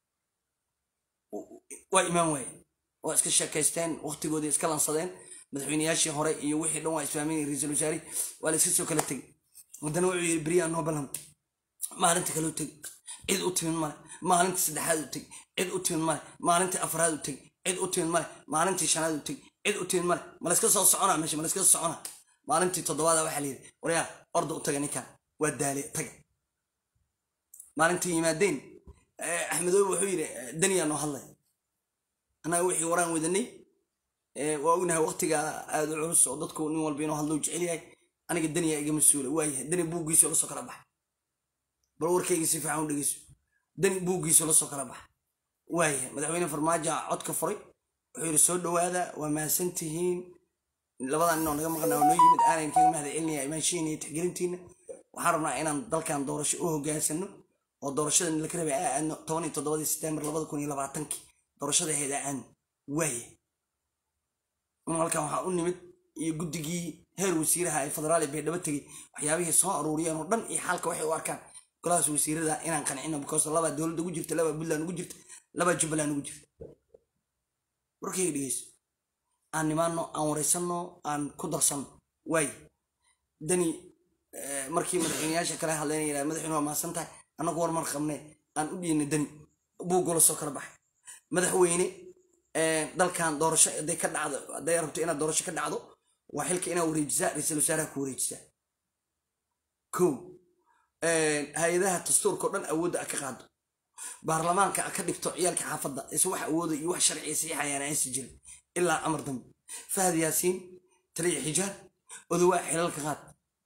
waa imaan waaye waa iska sheekaysteen waqtigoodii iska lansadeen madaxweyneyaashii hore iyo wixii dhan waa isfahmeen ra-iisul wasaare waa la iska soo kala tegey haddana wuxuu yidhi beriyaa noo ballan maalinta kale u tegi cid u timin male maalinta saddexaad u tegi cid u timin male maalinta afraad u tegi cid u timin male maalintii shanaad u tegi cid u timin male malayska soo soconaa meesha malayska soo soconaa maalintii toddobaada waxaa la yidhi waryaa orda u taga ninkan waa daale taga maalintii yimaadeen axmedoobe wuxuu yidhi daniyaa noo hadlay annaga wixii waraan wadanay waa ognahay waqtiga aad u culus oo dadku nin walba inuu hadlo jecel yahay aniga daniyaa iga mas-uula waayahay dani buuggiisu la soo kala baxa bal warkayga si fiican u dhegeyso dani buuggiisu la soo kala baxa waayahay madaxweyne farmaajo codka furay wuxuu yidhi soo dhowaada waa mahadsan tihiin labadan ninoo naga maqnaa oo noo yimid aanan kaga mahad celinaya imaanshihiina iyo tixgelintiina waxaan rabnaa inaan dalkan doorasho u hogaansano oo doorashada laka rabay aa aadno toban iyo toddobadii setembar labada kun iyo labaatankii doorashada ahayd aa aadno waaye un halkan waxaa u nimid iyo guddigii heer wasiiraha ee federaal ee baydhabo tegey waxyaabihii soo aruuriyeen oo dhan iyo xaalka waxay u arkaan golahaas wasiirada inaan qancino because labaa dowladda ugu jirta labaa puntland ugu jirta labaa jubbaland ugu jirta warkayga dhegeyso aan nimaano aan waraysanno aan ku darsanno waay dani markii madaxweyneyaasha kale hadleen yidhaha madaxweyne waa mahadsan tahay annagu war mar qabne aan u dhiinay dani buu golo soo kala baxay madaxweyne dalkan doorasho hadday ka dhacdo hadday rabto inaad doorasho ka dhacdo waa xilka inaad wareejisaa ra-iisul wasaaraha ku wareejisaa ko hay-adaha dastuurka o dhan awoodda a ka qaado baarlamaanka a ka dhigto ciyaalka xaafadda is wax awooda iyo wax sharciya saxiixayaan aysan jirin ilaa amar dambe fahad yaasiin taliya xijaar odawaa xilalka qaad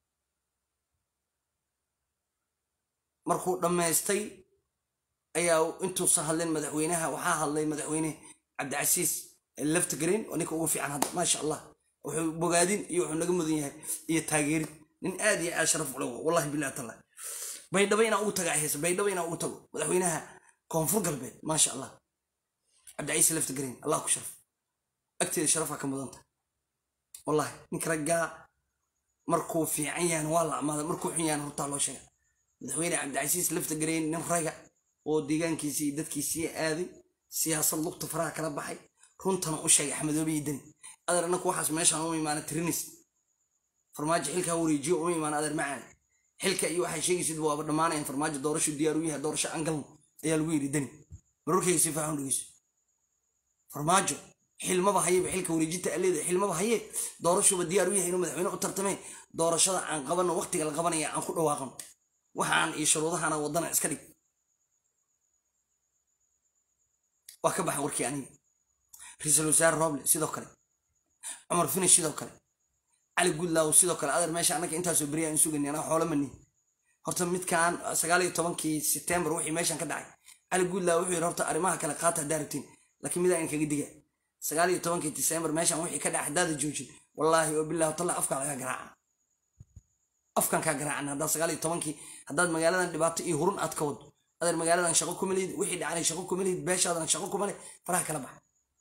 markuu dhammaystay ayaa intuusan hadlin madaxweynaha waxaa hadlay madaxweyne cabdicasiis laftagreen oo ninka ugu fiican hadda maasha allah wuxuu bogaadin iyo wuxuu naga mudan yahay iyo taageerid nin aad iyo aad sharaf ule wallahi billahi taala baydhabo inaan ugu taga haysa baydhabo inaan ugu tago madaxweynaha koonfur galbeed maasha allah cabdicasiis laftagreen allah ku sharaf agteeda sharafa ka mudanta wallahi ninka raggaa markuu fiican yahan waa la amaaday markuu xun yahan hortaa loo sheega madaxweyne cabdicasiis laftagreen nin raga oo deegaankiisii iyo dadkiisii aaday siyaasad lugta faraha kala baxay runtana u sheegay axmedoobe iyo deni adeer annaku waxaas meeshaan uma imaana tirinis farmaajo xilkaa wareejiyo uma imaana adeer macaan xilka iyo waxay sheegaysid waaba dhammaanayan farmaajo doorasho diyaar u yahay doorasho aan galno ayaa lagu yidhi deni marorkayga si faaxun dhegeyso farmaajo xilmaba hayeba xilka wareejinta aleeda xilmaba haye doorashuba diyaar u yahay inuu madaxweyne u tartameen doorashada aan qabanno waqtiga la qabanaya aan ku dhawaaqano waxaan iyo shuruudahana wadana iska dhig waa ka baxan warkii aniga ra-iisul wasaare roble sidoo kale cumar finish sidoo kale cali gudlaaw sidoo kale adeer meesha annaka intaasoo beriya aan sugani anaa xoolo mani horta midkaan sagaal iyo tobankii setembar wixii meeshan ka dhacay cali gudlaaw wuxuu yidhi horta arrimaha kale qaata haddaa rabtiin laakiin midaa in kaga diga sagaal iyo tobankii disembar meeshan wixii ka dhacay haddaada joojin wallaahi oo billahi talla afkaa laga garaaca afkan kaa garaacan haddaad sagaal iyo tobankii haddaad magaaladan dhibaato iyo hurun aad ka wado adeer magaaladan shaqo kuma lihid wixii dhacnay shaqo kuma lihid beeshaadana shaqo kuma leh faraha kala baxa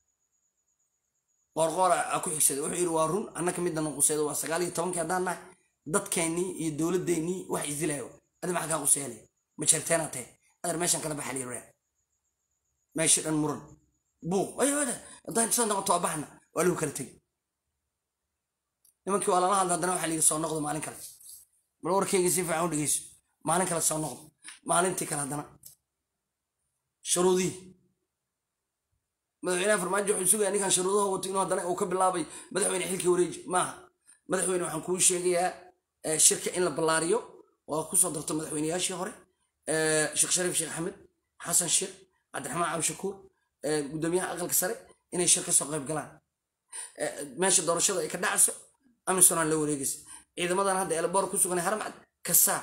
qoorqoora aa ku xigsaday wuxuu yidhi waa run annaka midda nuquseedo waa sagaal iyo tobankii haddaan nahay dadkeennii iyo dowladdeennii wax isdilayo adi maxaa kaa quseelay ma jarteenaa tahe adeer meeshan kala baxa liraa meeshii dhan muran buuq ayada haddaan soo noqoto waa baxna waa lagu kala tegi nimankii waa lala hadla haddana waxaa liga soo noqdo maalin kale bal warkayga si fiican u dhegeyso maalin kale soo noqdo maalintii kale haddana shuruudihii madaxweynaha farmaajo wuxuu sugaya ninkan shuruudaha wato inuu haddana uu ka bilaabay madaxweyne xilkii wareeji maaha madaxweyne waxaan kuu sheegayaa shirka in la ballaariyo waa kusoo darto madaxweyneyaashii hore sheekh shariif sheekh axmed xasan sheekh cabdiraxmaan cabdishakuur gudoomiyaha aqalka sare inay shir ka soo qayb galaan meesha doorashada ay ka dhacayso amisonan la wareegaysa ciidamadan hadda elboor ku sugan haramcad kasaa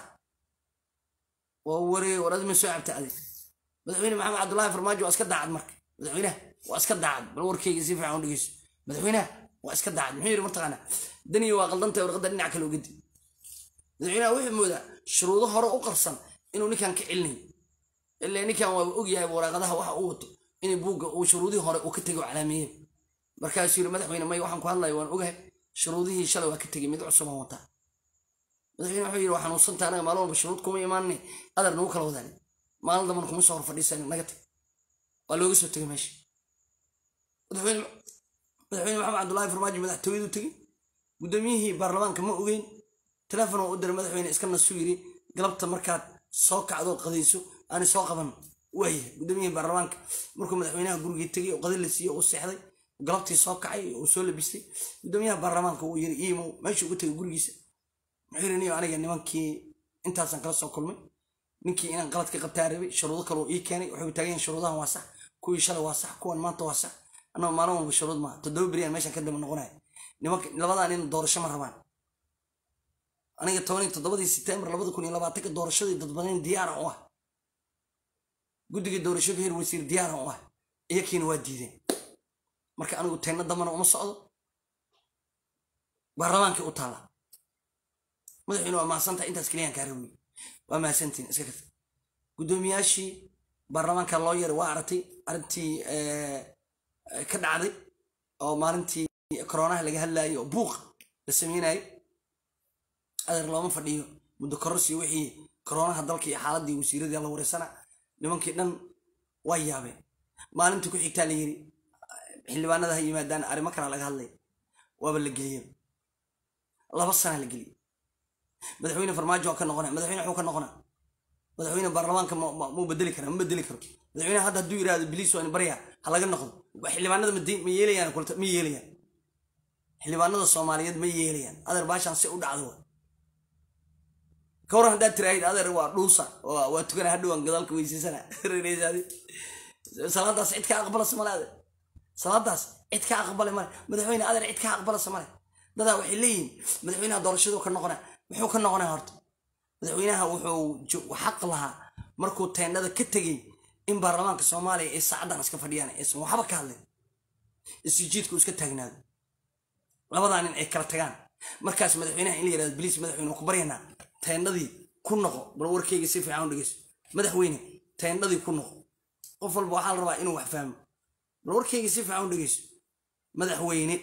waa wareeg war adima soo cabta adig madaxweyne maxamed cabdullaahi farmaajo waa iska daacad marka madaxweynaha waa iska daacad bal warkayga si fiican u dhegeyso madaxweynaha waa iska daacad muxuu yidhi martaqaana daniya waa qaldantay warqadda dhinac kale ugadi madaxweynaha wuxuu moodaa shuruudo hore u qarsan inuu ninkan ka celinayo ilaa ninkan waaba ogyahay waraaqadaha waxa uu wato inay buugga uu shuruudihii hore uu ka tegay oo calaameeyey markaasuu yidhi madaxweyne may waxaan ku hadlaya waan ogahay shuruudihii shalay waa ka tegey mid cusubaan wataa madaxweyne wuxuu yidhi waa xanuunsanta anaga maalin walba shuruud kuma imaanne adar nagu kala wadaani maalin damban kuma soo hor fadhiisan naga tag waa looga soo tegay meesha madaxweyne madaxweyne maxamed cabdullaahi farmaajo madaxtooyadu tegey guddoomiyihii baarlamaanka ma ogeyn teleefon oo u diray madaxweyne iska nasu yidhi galabta markaad soo kacdo qadayso aani soo qaban waaya guddoomiyihii baarlamaanka markuu madaxweynaha gurigii tegey oo qadi la siiyey uu seexday galabtii soo kacay uu soo labistay gudoomiyaha baarlamaanka uu yiri iimow meeshuu ugu tegay gurigiisa muxuu yiri niyo aniga nimankii intaasaan kala soo kulmay ninkii inaan qalad ka qabtaa rabay shuruudo kale uu ii keenay waxay taagan shuruudahan waa sax kuwii shalay waa sax kuwan maanta waa sax annaga maalin walba shuruud maaha toddoba beriyaan meeshaan ka daba noqonaya nimanka labadaa nin doorasho ma rabaan aniga toban iyo toddobadii setembar labada kun iyo labaatanka doorashadii dadbanayn diyaaran u ah guddiga doorasho ka hir wasiir diyaaran u ah iyakiina waa diideen marka anigu teenna dambana uma socdo baarlamaankii u taalla madaxweyne waa mahadsantahay intaas keliyaan kaa rawiy waa mahadsantiin iska karta guddoomiyaashii baarlamaanka loo yeeray waa aragtay arrintii ka dhacday oo maalintii koronaha laga hadlayay oo buuqa la sameynayay adeer looma fadhiyo muddo kororsi wixii koronaha dalka iyo xaaladii wasiiradii la wareysana nimankii dhan waa yaabeen maalintii ku xigtaa la yiri xildhibaanada ha yimaadaan arrimo kala laga hadlay waaba la geliyey laba sana la geliyey madaxweyne farmaajo waa ka noqona madaxweyne wuxuu ka noqona madaxweyne baarlamaanka muu bedeli kara ma bedeli karo madaxweyne hadda hadduu yidhahdo biliis waa in barya ha laga noqdo xildhibaanada ma yeelayaan kulta ma yeelayaan xildhibaanada soomaaliyeed ma yeelayaan adeer baashaan si u dhacdo wa ka waran haddaad tiraahid adeer waa dhuusa waa tukana hadhowaan gadaalka weysaysana salaadaas cid ka aqbalasa male adeer salaadaas cid ka aqbala male madaxweyne adeer cid ka aqbalasa male dadaa waxay leeyihiin madaxweynaha doorashadu ka noqona muxuu ka noqonaa horta madaxweynaha wuxuu xaq lahaa markuu teendhada ka tegey in baarlamaanka soomaaliya ay saacadan iska fadhiyaan aysan waxba ka hadlin isjiidku iska taagnaado labadaa nin ay kala tagaan markaas madaxweynaha in la yirahdo biliis madaxweyne ku baryanaa teendhadii ku noqo bal warkeyga si fiican u dhegeyso madaxweyne teendhadii ku noqo qof walba waxaa la rabaa inuu wax fahmo bal warkeyga si fiican u dhegeyso madaxweyne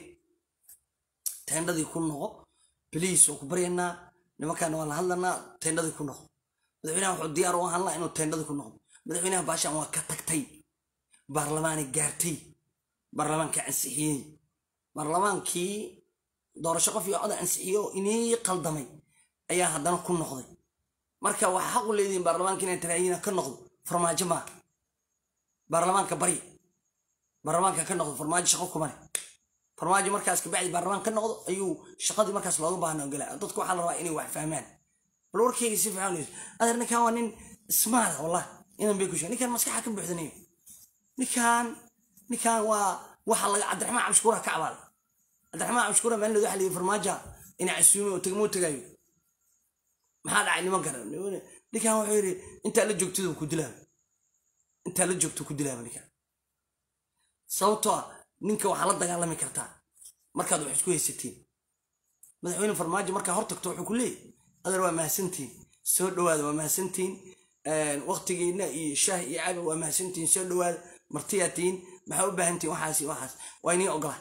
teendhadii ku noqo biliis oo ku baryanaa nimankaana waa la hadlanaa teendhadii ku noqo madaxweynaha wuxuu diyaar u ahaan laha inuu teendhadii ku noqdo madaxweynaha baashaan waa ka tagtay baarlamaanay gaartay baarlamaanka ansixiyey baarlamaankii doorasho qof iyo cod ansixiyey oo inii qaldamay ayaa haddana ku noqday marka waxaa xaq u leedihiin baarlamaanka inay taraayiina ka noqdo farmaajo maa baarlamaanka barya baarlamaanka ka noqdo farmaajo shaqo kumale farmaajo markaas kabacdi baarlamaan ka noqdo ayuu shaqadii markaas looga baahna ogala dadku waxaa la rabaa inay wax fahmaan bal warkeyga si fiican adeer ninkan waa nin smaada wallah inan bay ku sheeg ninkan maskaxa ka buuxdanayo ninkan ninkan waa waxa laga cabdiraxmaan cabshukuura ka cabaaday cabdiraxmaan cabshukuura maalin waxa layii farmaaja inay casuumi oo tegmoo tegaayo maxaa dhacay niman kale ninkan wuxuu yidhi intaa la joogtadu ku dilaaba intaa la joogto ku dilaaba ninkan sababtoo ah ninka waxaa la dagaalami kartaa markaad wax isku haysatiin madaxweyne farmaajo markaa hor tagto wuxuu ku leeyahy adeer waa mahadsantiin soo dhawaada waa mahadsantiin waqtigiina iyo shaah iyo cabi waa mahadsantiin soo dhawaada martiyaa tihiin maxaa u baahantiin waxaas iyo waxaas waa inii ogola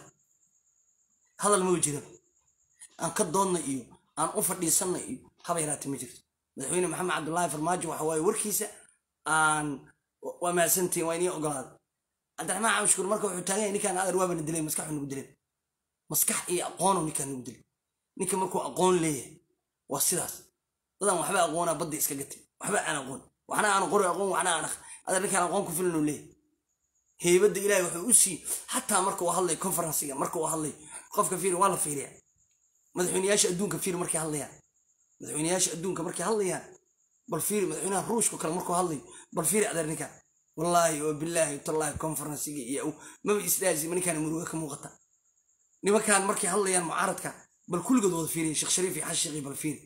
hadal mau jira aan ka doodna iyo aan u fadhiisanna iyo haba yaraate ma jirto madaxweyne maxamed cabdullaahi farmaajo waxa waaye warkiisa aan waa mahadsantiin waa inii ogolaada cabdiraxmaan cabshukuur marka wuxuu taagan yahay ninkaan adeer waabana dilay maskaxu nagu dileen maskax iyo aqoono ninkaan nagu dilay ninka markuu aqoon leeyahay waa sidaas dadan waxba aqoonaa badda iska gatay waxba aan aqoon waxna aan qori aqoon waxna aan adeer ninkaan aqoon ku filan uu leeyahay heybadda ilaahay wuxuu u sii xataa marka uu hadlay conferenciga marka uu hadlay qofka fiiri waa la fiiriyaa madaxweyneyaasha adduunka fiiri markay hadlayaan madaxweyneyaasha adduunka markay hadlayaan bal fiiri madaxweynaha ruushka kale markuu hadlayo bal fiiri adeer ninkaan wallaahi oo bilaahi tallaahi conferenciga iyo maba isdhaasi ninkaan muruga ka muuqata nimankaan markay hadlayaan mucaaradka bal kulligood wada fiiriya sheekh shariif iyo xashiqi bal fiiri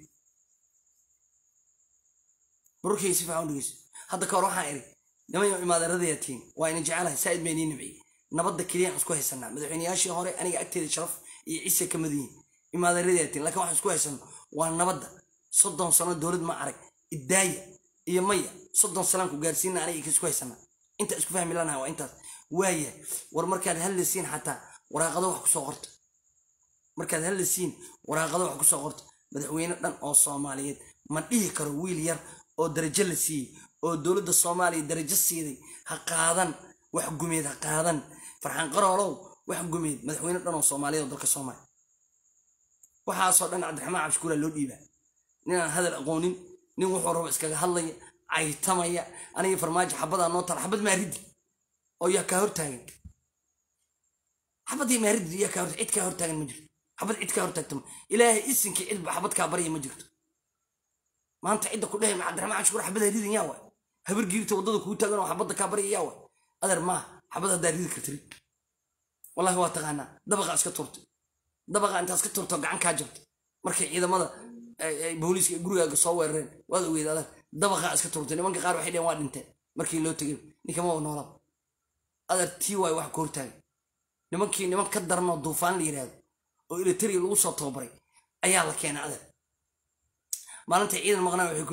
barurkay si fiican u dhegeyso hadda ka hor waxaan iri niman imaadaradayaa tihiin waa ina jecelahay saa'id baa inii nabciyey nabadda keliyaan isku haysanaa madaxweyneyaashii hore aniga agteeda sharaf iyo cise ka madayiin imaadaradayaa tihiin lakin waxaan isku haysano waa nabadda soddon sano dowlad ma arag iddaaya iyo maya soddon salaanku gaarsiina aniga isku haysanaa inta isku fahmi lanaha waa intaas waaya war markaad hadlaysiin xataa waraaqado wax kusoo qorta markaad hadlaysiin waraaqado wax kusoo qorta madaxweyne dhan oo soomaaliyeed ma dhihi karo wiil yar oo darajo la siiyey oo dowladda soomaaliya darajo siiday ha qaadan wax gumeed ha qaadan farxaan qaroolow wax gumeed madaxweyne dhan oo soomaaliyeed oo dalka soomaaliya waxaasoo dhan cabdiraxmaan cabshukuura loo dhiibaa ninaan hadal aqoonin nin wuxuu rabo iskaga hadlaya caytamaya aniga farmaajo xabadaa noo tala xabad maaridi oo yaa kaa hortaagan xabadii maaridi yaa kaa cid kaa hortaagan ma jirto xabad cid kaa hortaagta ilaahay isinkii cidba xabad kaa barya ma jirto maanta cidda ku dhehay cabdiraxmaan cabshukuur xabad haridin yaa waay habar giirta waddada kuu taagan oo xabadda kaa barya yaa waay adeer maaha xabad haddaa ridi kartiri wallahi waa taqaanaa dabaqa iska turtay dabaqa intaas ka turto gacan kaa jabtay markay ciidamada booliiska gurigaaga soo weerareen waad ogeed adeer dabaqaa iska turtay nimanka qaar waxay dheheen waa dhinteen markii loo tegay ninkama noolaba adeer tii waay wax ka hortaagay nimankii niman ka daranoo duufaan la yidhaahdo oo elitariya lagu soo tababaray ayaa la keenay adeer maalintai ciidan maqnaa waxay ku leeyihin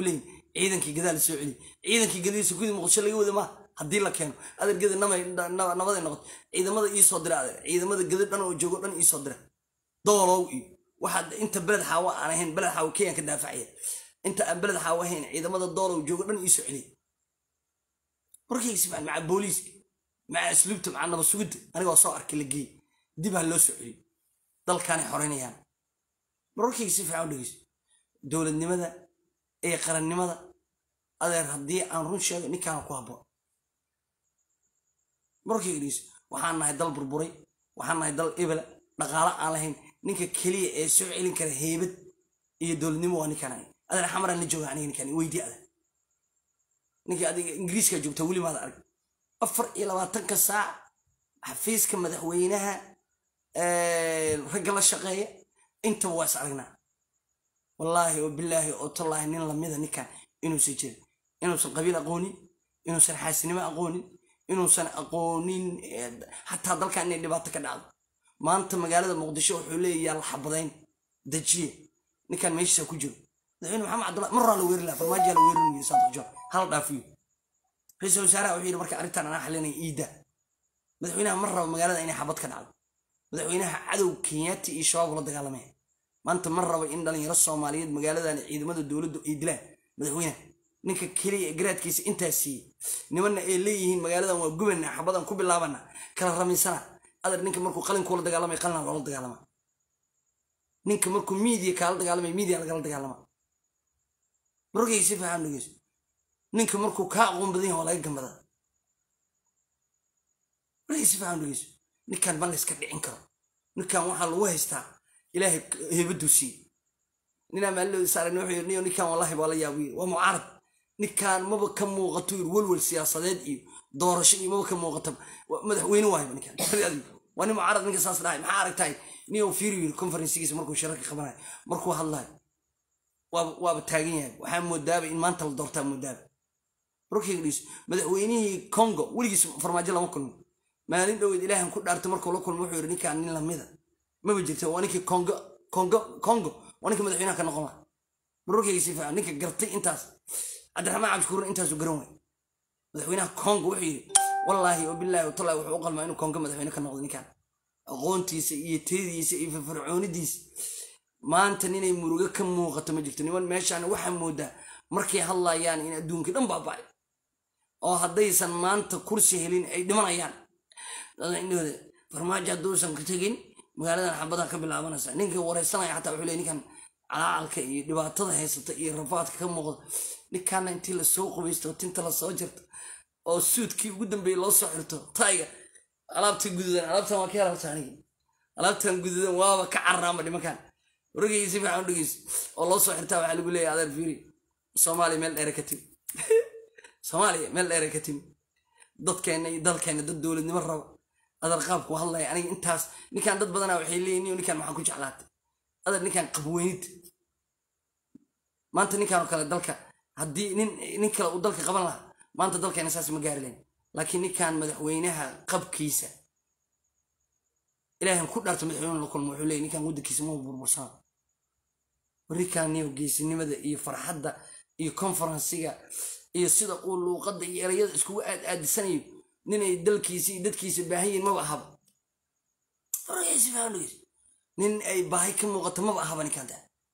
ciidankii gadaa la soo celiy ciidankii gadiisa gudi muqdisho laga wada maa haddii la keeno adeergeda nabaday noqoto ciidamada iisoo dira adeer ciidamada gada dhan oo joogo dhan iisoo dira doolow iyo waxaad inta beled xaawa aan ahayn beled xaawa kenyan ka daafacaya inta aan beled xaawa ahayn ciidamada doolow joogo dhan iisoo celiy warkayga si fiican maca booliiska maca asluubta maca nabad sugidda anigoo soo arkay la geey dib ha loo soo celiyo dalkaanay xoreynayaan marwarkayga si fiican u dhegeyso dowladnimada ee qarannimada adeer haddii aan run sheego ninkaana ku habboon marwarkayga dhegeyso waxaan nahay dal burburay waxaan nahay dal ebela dhaqaalo aan lahayn ninka keliya ee soo celin kara heybad iyo dowladnimo waa ninkaan adeer xamaraan la jooga aniga ninkaan weydii adeer ninkii adiga ingiriiska joogta weli maada arag afar iyo labaatanka saac xafiiska madaxweynaha ragga la shaqeeya intaba waa is aragnaa wallaahi oo bilaahi oo tallaahi nin lamida ninkan inuusan jirin inuusan qabiil aqoonin inuusan xaasinimo aqoonin inuusan aqoonin xataa dalkan inay dhibaato ka dhacdo maanta magaalada muqdisho wuxuu leeyahy yaa la xabadayn dajiye ninkan meeshiisa ku jiro madaxweyne maxamed cabdullahi mar horaa la weeri laha farmaajiyaa la weerinaya saadjo hala dhaafiyo ra-iisul wasaaraha wuxuu yidhi marka arrintan anaa xalinaya iida madaxweynaha mar raba magaalada inay xabad ka dhacdo madaxweynaha cadow kenyaati iyo shabaab ula dagaalamaya maanta mar raba in dhalinyaro soomaaliyeed magaaladan ciidamada dowladdu ay dilaan madaxweynaha ninka keliya ee garaadkiisa intaas siiyey nimanna ay leeyihiin magaaladan waa gubana xabadan ku bilaabana kala ramiysana adeer ninka markuu qalinkuula dagaalamay qalina loola dagaalama ninka markuu miidiya kaala dagaalamay miidiya lagala dagaalama marorkayga si fiican dhegeyso ninka markuu kaa aqoon badan yahay waa laga gambadaa marorkayga si fiican dhegeyso ninkan ma layska dhicin karo ninkan waxaa lagu haystaa ilaahay heebaduu siiye ninaa maalilooda saareen wuxuu yidhi niyo ninkan wallahi baa la yaabu yiri waa mucaarad ninkan maba ka muuqato yiri welwel siyaasadeed iyo doorasho iyo maba ka muuqato madaxweyne waayba ninkan waa nin mucaarad ninka saas dhahay maxaa aragtahay niyo fiiri yiri conferensigiisa markuu shirarka qabanayo markuu hadlayo waaba taagan yahay waxaa moodaaba in maanta la doortaa moodaaba markayga dhiis madaxweynihii congo weligiis farmaajo lama kulmin maalin dhoweed ilaahan ku dhaartay markuu la kulmo wuxuu yidhi ninkaan nin lamida maba jirta waa ninkii congo congo congo waa ninka madaxweynaha ka noqon laha marorkayga si fiican ninka gartay intaas cabdiraxmaan cabdishukuurna intaasu garan waay madaxweynaha congo wuxuu yidhi wallaahi oo bilaahi watallahi wuxuu u qalmaa inuu congo madaxweyne ka noqdo ninkaan aqoontiisa iyo teediisa iyo firfircoonidiisa maanta ninay murugo ka muuqato ma jirto niman meeshaan waxaa moodaa markay hadlayaan in adduunkii dhan baaba'ay oo haddaysan maanta kursi helin ay dhimanayaan indhooda farmaajo hadduusan ka tegin magaaladan xabadan ka bilaabanaysa ninka wareysanaya xataa wuxuu leey ninkan calacalka iyo dhibaatada haysata iyo rafaadka ka muuqda ninkaana intii lasoo qubaysto tinta lasoo jirto oo suudkii ugu dambeeyey loo soo xirto tayga alaabta gududan alaabtan waa ka helabta anigi alaabtan gududan waaba ka carraama dhimankan waragayga si fiican u dhegeyso oo loo soo xirtaa waxaa lagu leeyahay adeer fiiri soomaaliya meel dheere ka timi soomaaliya meel dheere ka timi dadkeenna iyo dalkeenna dad dowladnimo raba adeer qaabku hadlaya aniga intaas ninkan dad badanaa waxay leeyihin niyo ninkan maxaa ku jeclaatay adeer ninkan qabweynid maanta ninkan oo kale dalka haddii nin nin kale uu dalka qaban lahaa maanta dalkeena saas ma gaari lahayn laakiin ninkan madaxweynaha qabkiisa ilaahan ku dhaarto madaxweyne la kulmo wuxuu leeyahy ninkan waddankiisa ma burbursana ninkan niyo geesinimada iyo farxadda iyo conferensiga iyo sida uu luuqadda iyo erayada iskugu aad aadisanayo ninay dalkiisa iyo dadkiisa baahan yihin maba ahaba nin ay baahi ka muuqato maba ahaba ninkanta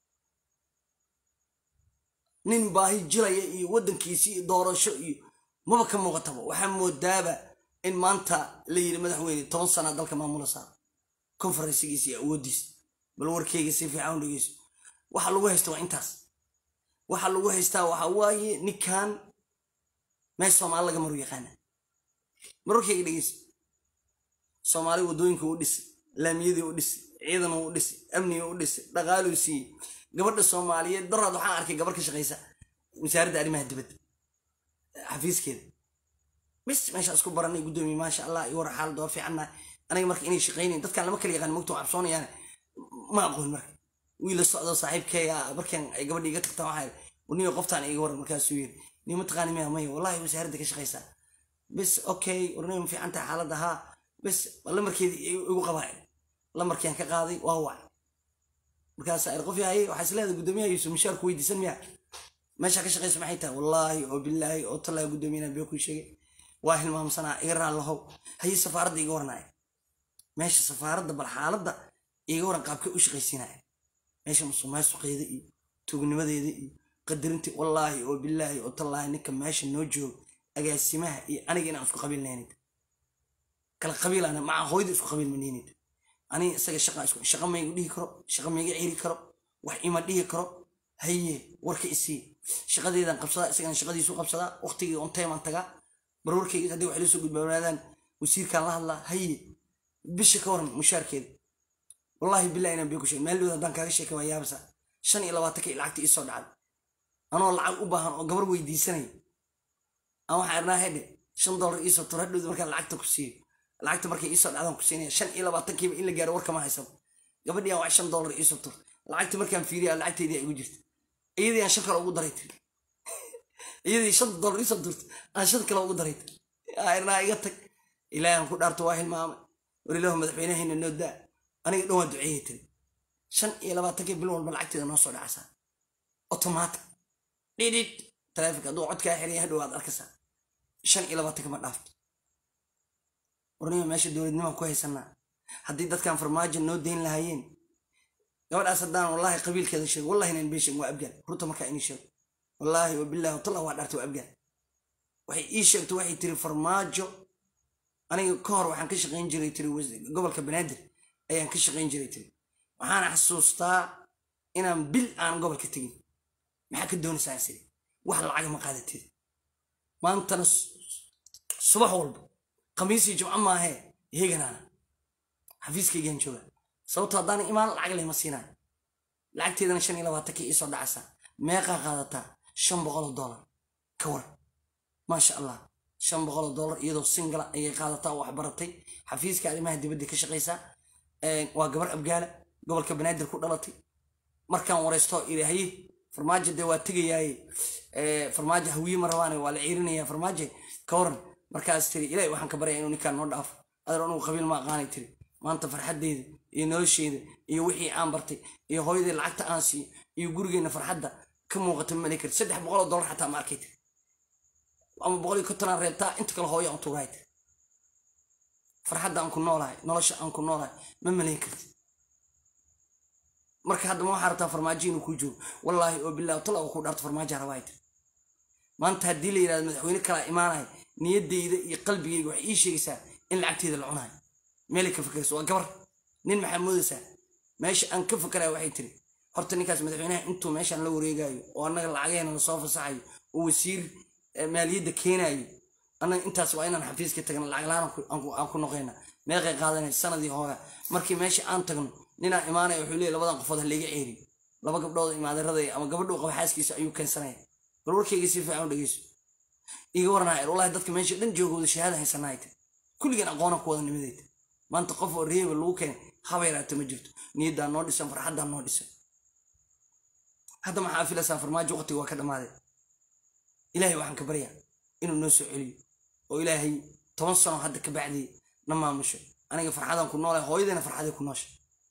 nin baahi jiraya iyo waddankiisi iyo doorasho iyo maba ka muuqataba waxaa moodaaba in maanta la yidhi madaxweyne toban sana dalka maamula saar conferensigiisa iyo awooddiisa bal warkeyga si fiican u dhegeyso waxa lagu haysta waa intaas waxa lagu haystaa waxa waaye ninkan meel soomaali laga maru yaqaana mararkayga dhegeysa soomaali waddooyinka u dhisay laamiyadii u dhisay ciidan u dhisay amniga u dhisay dhaqaaluu siiyey gabadha soomaaliyeed daraad waxaan arkay gabar ka shaqaysa wasaaradda arrimaha dibadda xafiiskeeda bis meesha isku baranay guddoomiye maasha allah iyo war xaalad waa fiicanna aniga marka inay shaqaynayn dadkaan lama kala yaqaan mogto cabsoonayaan ma aqoon marka wiil la socdo saaxiibkeeya markan ay gabadha iga tagtaan waxaa niyo qoftaan iga waran markaasuu yiri niyo mataqaani miya maya wallahi wasaaradda ka shaqaysaa bis okay warnay ma fiican tahay xaaladda haa bis lamarkeedii igu qabaa lamarkian ka qaaday waa wac markaas qof yahay waxaa isleedahay guddoomiyaha yuusuf mishaarku weydiisan miya meesha ka shaqaysa maxay tahay wallaahi oo bilaahi oo tallaahi guddoomiyana bee ku sheegay waa hilmaamsanaa iga raallahow haye safaaradda iga warnaya meesha safaaradda bal xaaladda iga waran qaabkay u shaqaysiinaya meesha musuqmaasuqeeda iyo tuugnimadeeda iyo qadarintii wallaahi oo bilaahi oo tallaahi ninka meesha noo joogo agaasimaha iyo aniga inaan isku qabiilnaynid kala qabiilana maca hooyada isku qabiil maniinid aniga isaga shaqa isku shaqa maygu dhihi karo shaqa mayga ciri karo wax ima dhihi karo haye warka isii shaqadeedan qabsadaa isagana shaqadiisu qabsadaa waqtigii on time aan tagaa barwarkayga haddii wax ilasoo gudbaawaadaan wasiirkaan la hadlaa haye bisha ka waran mushaarkeeda wallaahi billahi inaan bee ku sheegay maaldood haddaan kaaga sheekay waa yaabasa shan iyo labaatankii lacagta ii soo dhacday anoo lacag u baahan oo gabar weydiisanaya aan waxaan irnaa hedhe shan dollar iisoo tur hadhowda markaan lacagta ku siiyo lacagta markay iisoo dhacdaan ku siinaya shan iyo labaatankiiba in la gaaro warkama haysano gabadhii aan wax shan dollar iisoo tur lacagta markaan fiiriya lacagteydii igu jirta iyadii aan shan kale ugu daray tiri iyadii shan dollar iisoo turta aan shan kale ugu daray tiri irnaa iga tag ilaahi aan ku dhaarto waa hilmaamay war ilaahu madaxweynahayna noo daa aniga dhan waa duceeyay tiri shan iyo labaatankii bil walba lacagteeda noo soo dhacaysaa otomaatic dhidhid taleefonka hadduu codkaa xiriya hadhow aad arkaysaa shan iyo labaatanka ma dhaafto warnima meesha dowladnimaan ku haysanaa haddii dadkan farmaajo noo dayn lahaayeen gabadhaas haddaan wallaahi qabiilkeeda sheego wallahi inaan been sheegin waa abgaal runta markaa inii sheego wallaahi wabillahi watalla waa dhaartay waa abgaal waxay ii sheegtay waxay tiri farmaajo aniga ka hor waxaan ka shaqayn jiray tiri gobolka banaadir ayaan ka shaqayn jiray tiri waxaana xasuustaa inaan bil aan gobolka tegin maxaa ka doonaysaa sidi wax lacaga ma qaadatid maantana subax walba khamiisii jimco maahee heeganaana xafiiskaygaan jooga sababto haddaana imaan lacag lema siinayo lacagteedana shan iyo labaatankii iisoo dhacaysaa meeqaa qaadataa shan boqoloo dollar ka war maasha allah shan boqoloo dollar iyadoo singala ayay qaadataa oo waxbaratay xafiiska arrimaha dibadda ka shaqaysaa waa gabar abgaala gobolka banaadir ku dhalatay markaan wareysto ilaahaye farmaajo dee waa tegayaaye farmaajo hawiye ma rabaane waa la ciirinaya farmaajo ka waran markaas tiri ilaahi waxaan ka baryaya inuu ninkaan noo dhaafo adeer anugu qabiil ma aqaanay tiri maanta farxaddeyda iyo nolosheeda iyo wixii aan bartay iyo hooyadii lacagta aan siiyo iyo gurigeenna farxadda ka muuqata ma mali karti saddex boqoloo dollar xataa ma arkay tiri ama boqol iyo kontonaan reebtaa inta kale hooyo aan tugahay tiri farxadda aan ku noolahay nolosha aan ku noolahay ma malayn karti marka hadda ma waxaa rabtaa farmaajo inuu kuu joogo wallaahi oo billahi tala oo ku dhaarto farmaajo rabaa tiri maanta haddii la yidhahdo madaxweyne kalaa imaanaya niyaddayda iyo qalbigayga waxay ii sheegaysaa in lacagteeda la cunayo meelay ka fakerayso waa gabar nin maxaa moodaysaa meesha aan ka fakaraya waxay tiri horta ninkaas madaxweynaha intuu meeshaan la wareegayo oo annaga lacageena lasoo fasaxayo oo wasiir maaliyadda keenayo annaga intaas waa inaan xafiiska tagna lacag laan aan ku noqeyna meeqay qaadanay sanadii hore markii meesha aan tagno ninaa imaanaya wuxuu leeyahy labadan qofood ha layga ceeriyo laba gabdhood imaadeeraday ama gabadhuu qaba xaaskiisa ayuu keensanaya bal warkayga si fiican u dhegeyso iga waranaya wallahi dadka meesha dhan joogooda shahaada haysanahay tiri kulligeen aqoona ku wada nimadayta maanta qof oo reeba lagu keenay haba yaraata ma jirto niyaddaa noo dhisan farxaddaa noo dhisan hadda maxaa filaysaa farmaajo waqtiga waa ka dhammaaday ilaahay waxaan ka baryaa inuu noo soo celiyo oo ilaahay toban sano hadda ka bacdii na maamusho aniga farxadaan ku noolahay hooyadayna farxaday ku noosha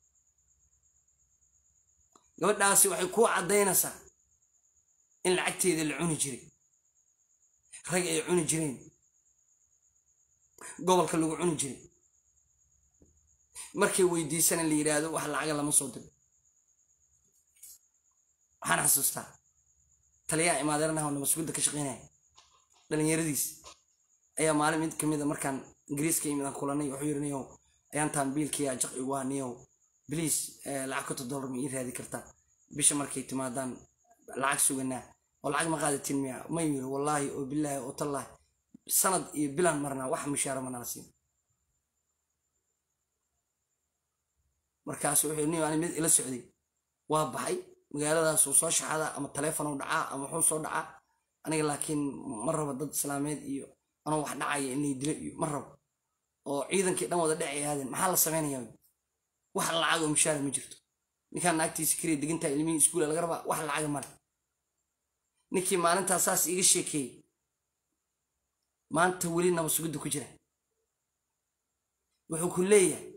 gabadhaasi waxay kuu caddaynaysaa in lacagteeda la cuni jiray rag ay cuni jireen gobolka lagu cuni jiray markay weydiisana la yidhaahdo wax lacaga lama soo diro waxaan xasuustaa taliyaha imaadeernaha oo nabasugudda ka shaqeynaya dhalinyaradiis ayaa maalin mid kamid a markaan ingiriiska yimid aan kulanay wuxuu yidhi niyow ayaantaan biilkiyaa jaq igu ah niyow bliis lacag konton dollar ma ii raadi kartaa bisha markay timaadaan lacag suganaa oo lacag ma qaadatin miya ma yiri wallaahi oo bilaahi oo tallaahi sanad iyo bilaan marnaa wax mushaara manala siin markaasu wuxuu niyo ani mid ila socday waa baxay magaaladaasuu soo shaxadaa ama taleefon u dhacaa ama wuxuu soo dhacaa aniga laakiin ma rabo dad islaameed iyo anoo wax dhacaya in lay dilo iyo ma rabo oo ciidankii dhan wada dhacay ahaadeen maxaa la samaynayaa wax lacag oo mushaara ma jirto ninkaan naagtiisa keliya degantaa ilmihii iskuula laga rabaa wax lacaga male ninkii maalintaa saas iiga sheekeeyey maanta weli nabasugidda ku jira wuxuu ku leeyahay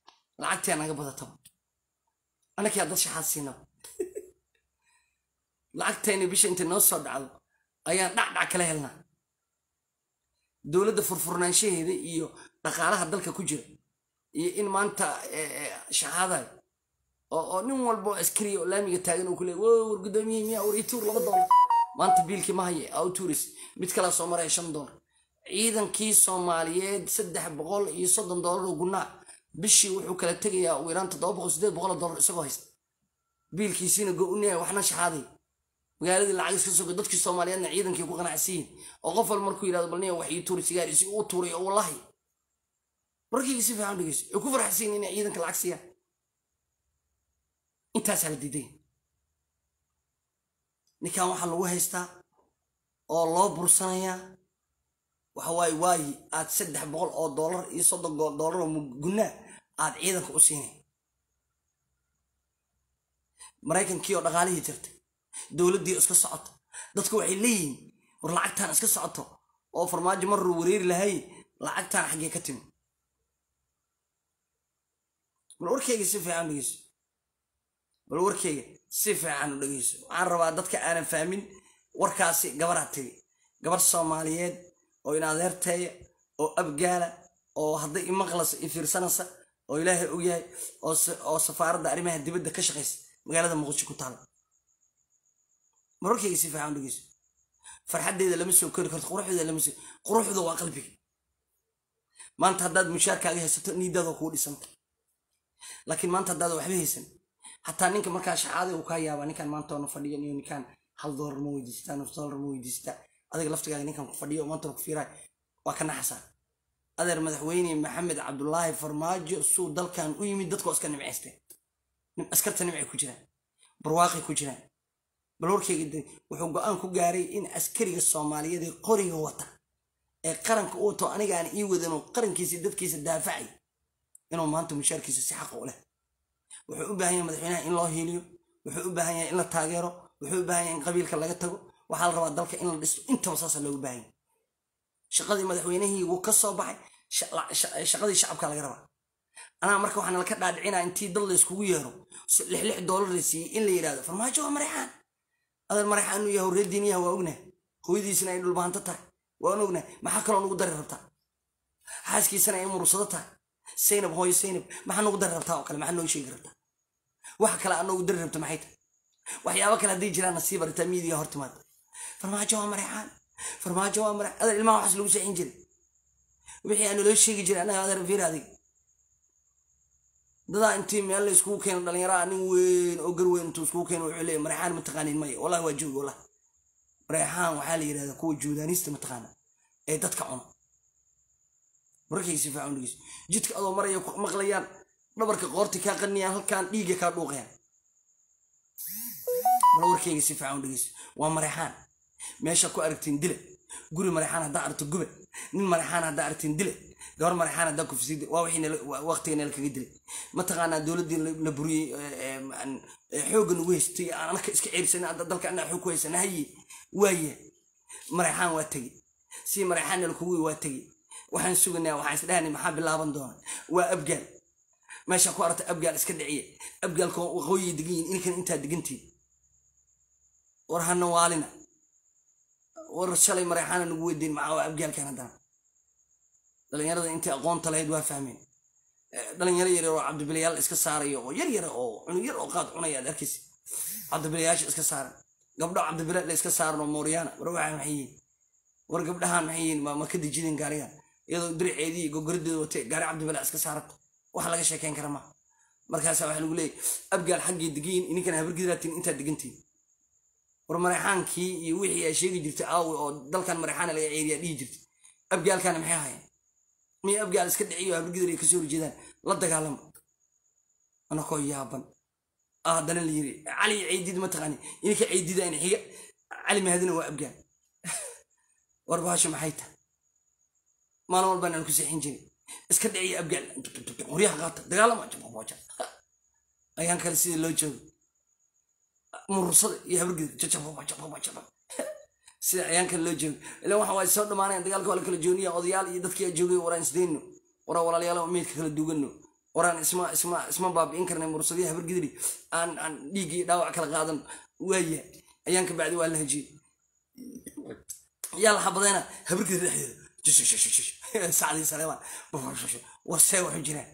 lacagtii naga badataba annakiyaa dad shaxaad siinaba lacagtayna bisha intay noo soo dhacdo ayaan dhacdhac kala helnaa dowladda furfurnaanshaheeda iyo dhaqaalaha dalka ku jira iyo in maanta shahaadayo oo nin walba oo askariya oo laamiga taagan uu ku leey wow war guddoomiye miya war ituur laba doolar maanta biilkii ma haye autoris mid kalaa soo maraya shan doolar ciidankii soomaaliyeed saddex boqol iyo soddon doolar oo gunnaa bishii wuxuu kala tegayaa ugu yaraan toddoba boqol siddeed boqol oo doolar isagoo haysta biilkiisiina go-unaya waxna shaxaaday magaaladii lacag iska sogo dadkii soomaaliyeedna ciidankii ku qanacsiyin oo qof wal markuu yidhahdo balniya wax ii tuuri sigaarisi uu tuuray oo wallahi warkayga si fiican dhegeyso ay ku farxasiin inay ciidanka lacag siiyaan intaasaa la diiday ninkan waxaa lagu haystaa oo loo bursanayaa waxa waaye waayi aad saddex boqol oo doolar iyo soddon doolar oo gunnaa aad ciidanka u siinay maraykankii oo dhaqaalihii jirtay dowladdii iska socoto dadku waxay leeyihiin war lacagtaan iska socoto oo farmaajo marruu wareeri lahay lacagtaan xaggee ka timi bal warkayga si fiican dhegeyso bal warkayga si fiican u dhegeyso waxaan rabaa dadka aanan fahmin warkaasi gabaraa tiri gabar soomaaliyeed oo in adeerteeya oo abgaala oo hadday imaqlasa i fiirsanaysa oo ilaahay ogyahay oo safaaradda arrimaha dibadda ka shaqaysa magaalada muqdisho ku taala mararkayga si fiican dhegeyso farxaddeeda lama soo kori karto quruxdeeda lama soo quruxda waa qalbiga maanta haddaad mushaarkaaga haysato niidaada kuu dhisanta laakiin maanta haddaad waxba haysan xataa ninka markaa shaxaaday uu kaa yaabaa ninkan maanta oona fadhiyan iyo ninkan hal doolar ma weydiistaa nus doolar ma weydiistaa adiga laftigaaga ninkan ku fadhiyo oo maanta ku fiiraay waa ka naxasaa adeer madaxweyne maxamed cabdulaahi farmaajo suu dalkan u yimid dadkoo iska nimcaysteen askarta nimcay ku jiraan barwaaqay ku jiraan bal warkayga wuxuu go-aan ku gaaray in askariga soomaaliyeed ee qoriga wata ee qaranka u wato aniga aan ii wadanoo qarankiisa dadkiisa daafacay inuu maanta mushaarkiisa si xaqa u leh wuxuu u baahan yahay madaxweynaha in loo hiiliyo wuxuu u baahan yahay in la taageero wuxuu u baahan yahay in qabiilka laga tago waxaa la rabaa dalka in la dhisto intaba saasa loogu baahan yahay shaqadii madaxweynihii wuu ka soo baxay shaqadii shacabka laga rabaa anaa marka waxaan laka dhaadhicinaa intii dad la iskugu yeero lix lix doolar la siiyey in la yidhahdo farmaajo waa mareexaan adeer mareexaan inuu yahay horreediin yaha waa ognahay hooyadiisina ay dhulbahanto tahay waan ognahay maxaa kaloo nugu dari rabtaa xaaskiisana ay murursado tahay saynab hooyo saynab maxaa nugu dari rabtaa oo kale maxaa noo sheegi rabtaa waxa kale aad noogu dari rabta maxay tahay waxyaabo kale hadday jiraan nasiib aritaa miidiga hor timaada farmaajo waa mareexaan farmaajo waa mareexaan adeer ilmaha waxaas lagu seexin jiray wixii aan naloo sheegi jiray annaga adeer fiir adiga dadaa intii meel la iskugu keeno dhalinyaraa nin weyn oo gar weyn intuu iskugu keeno wuxuu leeyahy mareexaan mataqaanin maya wallahi waa joogi wallahi mareexaan waxaa la yidhahdaa kuwa juudaanista mataqaana ee dadka cuno markay si fiican dhegeyso jidka adoo maraya ku maqlayaan dhabarka qoorti kaa qaniyaan halkaan dhiigga kaa dhuuqayaan bal warkayga si fiican dhegeyso waa mareexaan meesha ku aragtiin dile guri mareexaan haddaa aragto gube nin mareexaan haddaa aragtiin dile gabar mareexaan haddaa kufsid waa wixii waqtiga nala kaga dilay mataqaanaa dowladdii la buriyey xoogga nagu haystay aan anaka iska ceebsan dalka anaa xoog ku haysana haye waaye mareexaan waa tegi si mareexaan nala kugu waa tegi waxaan suganaa waxaan isdhahanay maxaa bilaaban doona waa abgaal meesha ku aragta abgaal iska dhiciya abgaalka waqooyi degan yihin inkan intaa degantiin war hana waalina war shalay mareexaana nagu weydiin maxaa waa abgaalkan haddana dhalinyarada intii aqoonta lahayd waa fahmeen dhalinyaro yar oo cabdibilayaal iska saaraya oo yar yar oo cunug yar oo qaad cunaya ad arkaysa cabdibilayaasha iska saaran gabdho cabdibila la iska saaran oo mooryaana war waxaa maxay yihiin war gabdhahaan maxay yihiin ma ka dejideen gaarigan iyadoo diriceedii gogorideeda watay gaari cabdibila iska saarata wax laga sheekeyn kara ma markaasa waxa lagu leeyahy abgaal xaggii degiin ininkana habargidraatiin intaad degantiin war mareexaankii iyo wixii ay sheegi jirtay aawi oo dalkan mareexaana laga ceeriyaa dhihi jirtay abgaalkana maxay ahaayeen miya abgaal iska dhiciyo habargidar ay kasoo horjeedaan la dagaalama anakoo yaaban haddana la yiri cali ceydid mataqaani ininka ceydida in xiga cali mahadina waa abgaal war baasha maxay tahay maalin walbaan aan ku seexin jirin iska dhiciya abgaal qoryaha qaata dagaalama ayaan kale sidii loo joogo murursada iyo habargidar sida ayaan kale loo joogo ilan waxa waay soo dhamaanayan dagaalka waa la kala jooniya odayaal iyo dadkii joogay waraan isdayno waraan walaalayaal meydka kala duugano waraan isma isma isma baabi'in karnay murursadiya habargidari aan aan dhiiggii dhaawac kala qaadan waaya ayaan ka bacdi waa la hajiyey yaa la xabadayna habargeeda dhexdeeda sacdii saleemaan warsee waxu jiraan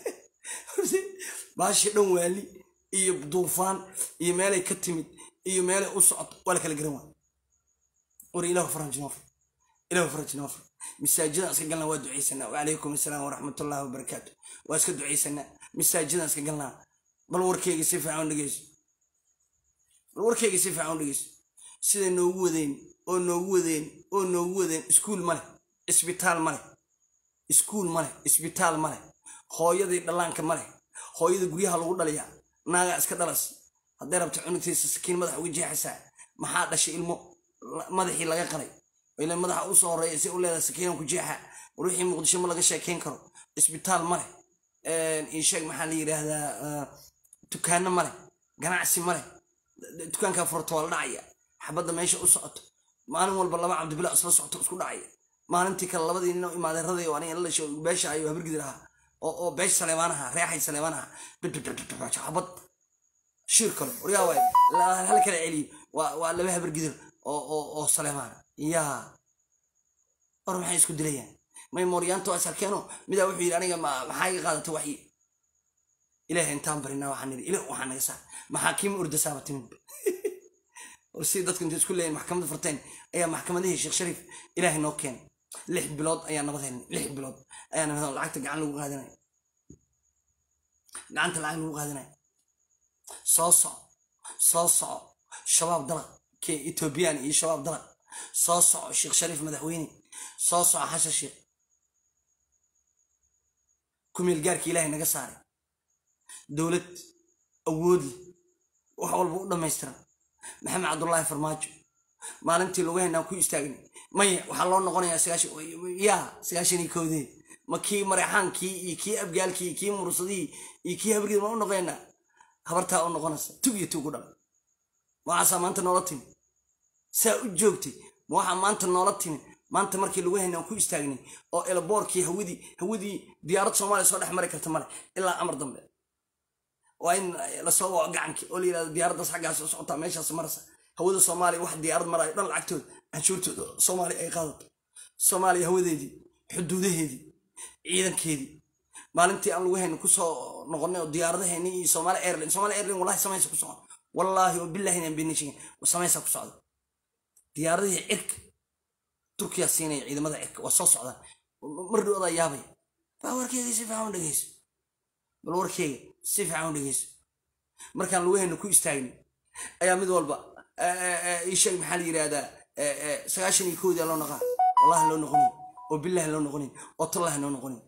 baashi dhan waali iyo duufaan iyo meelay ka timid iyo meelay u socoto waa la kala garan waay war ilahu faranjinoofr ilahu faranjinoofr masaajidaan iska galnaa waa ducaysanaa wacalaykum assalaam waraxmatullahi wabarakaatu waa iska ducaysanaa masaajidaan iska galnaa bal warkeyga si fiican dhegeyso bal warkeyga si fiican dhegeyso siday noogu wadeen oo noogu wadeen oo noogu wadeen iskuul ma leh isbitaal ma leh iskuul ma leh isbitaal ma leh hooyadii dhallaanka ma leh hooyada guryaha lagu dhaliyaa naagaa iska dhalas hadday rabto cunugtiisa sakiin madaxa uga jeexaysaa maxaa dhashay ilmo madaxii laga qalay ila madaxa usoo horeeya si u leedahay sakiinan ku jeexa war wixii muqdisho ma laga sheekayn karo isbitaal ma leh insheeg maxaa la yidhaahdaa dukaano ma leh ganacsi ma leh dukaankaa furto waa la dhacaya xabadda meesha u socoto maalin walba laba cabdibila isla socoto isku dhacaya maalintii kale labadii nin oo imaadeeraday oo aniga la dhashay beesha ayo habargidir ahaa oo beesha saleebaan ahaa reexay saleebaan ahaa xabad shir kale waryaa waay hal kala celiyo waa laba habargidir oo saleebaana yaa war maxay isku dilayaan may mooryaanta waa isarkeeno midaa wuxuu yidhi aniga maxaa iga qaadatay waxyi ilaahay intaan barinaa waxaan nidhi ilah waxaa naga saar maxaakiima ordasaaba timid si dadku intay isku leeyihin maxkamadda furteen ayaa maxkamadihii sheekh shariif ilaahay noo keenay lix bilood ayaa nabad helnay lix bilood ayaa nabad lacagta gacan lagu qaadanaya gacanta lacag lagu qaadanaya soo soco soo soco shabaab dalaq kee etoobiyaan iyo shabaab dalaq soo soco sheekh shariif madaxweyne soo soco xasha sheekh kumeel gaarka ilaahay naga saaray dowlad awoodli wax walba u dhammaystiran maxamed cabdullaahi farmaajo maalintii lugaheennaan ku istaagnay maya waxaa loo noqonayaa yaa sagaashan iyo koodee ma kii mareexaankii iyo kii abgaalkii iyo kii mursadihii iyo kii habriid ma u noqonaynaa habartaa u noqonaysa tug iyo tug u dhal waxaasaa maanta noola timi saa u joogtay ma waxaa maanta noola timi maanta markii lugaheennaan ku istaagnay oo elaboorkii hawadii hawadii diyaarad soomaaliya soo dhex mari karta male ilaa amar dambe waa in lasoo waco gacankii oo la yidhahdo diyaaraddaas xaggaas u socotaa meeshaas marasa hawada soomaaliya wax diyaarad marayo dhan lacagtooda canshuurtooda soomaaliya ay qaadato soomaaliya hawadeedii xuduudaheedii ciidankeedii maalintii aan lugahayna kusoo noqonay oo diyaaradaheeni iyo soomaali airline soomaali airline wallahi samaysa ku socda wallaahi oo billahi inaan beenin sheegin samaysa ku socda diyaaradihii cirka turkiya siinaya ciidamada cirka waa soo socdaan mar dhowdaa yaabaya baa warkeedii si fiican u dhegeyso bal warkeyga si fiican u dhegeyso markaan lugahayna ku istaagni ayaa mid walba isheeg maxaa la yidhahdaa sagaashan iyo koodii loo noqaa wallahi loo noqonin oo billahi loo noqonin oo tallahi loo noqonin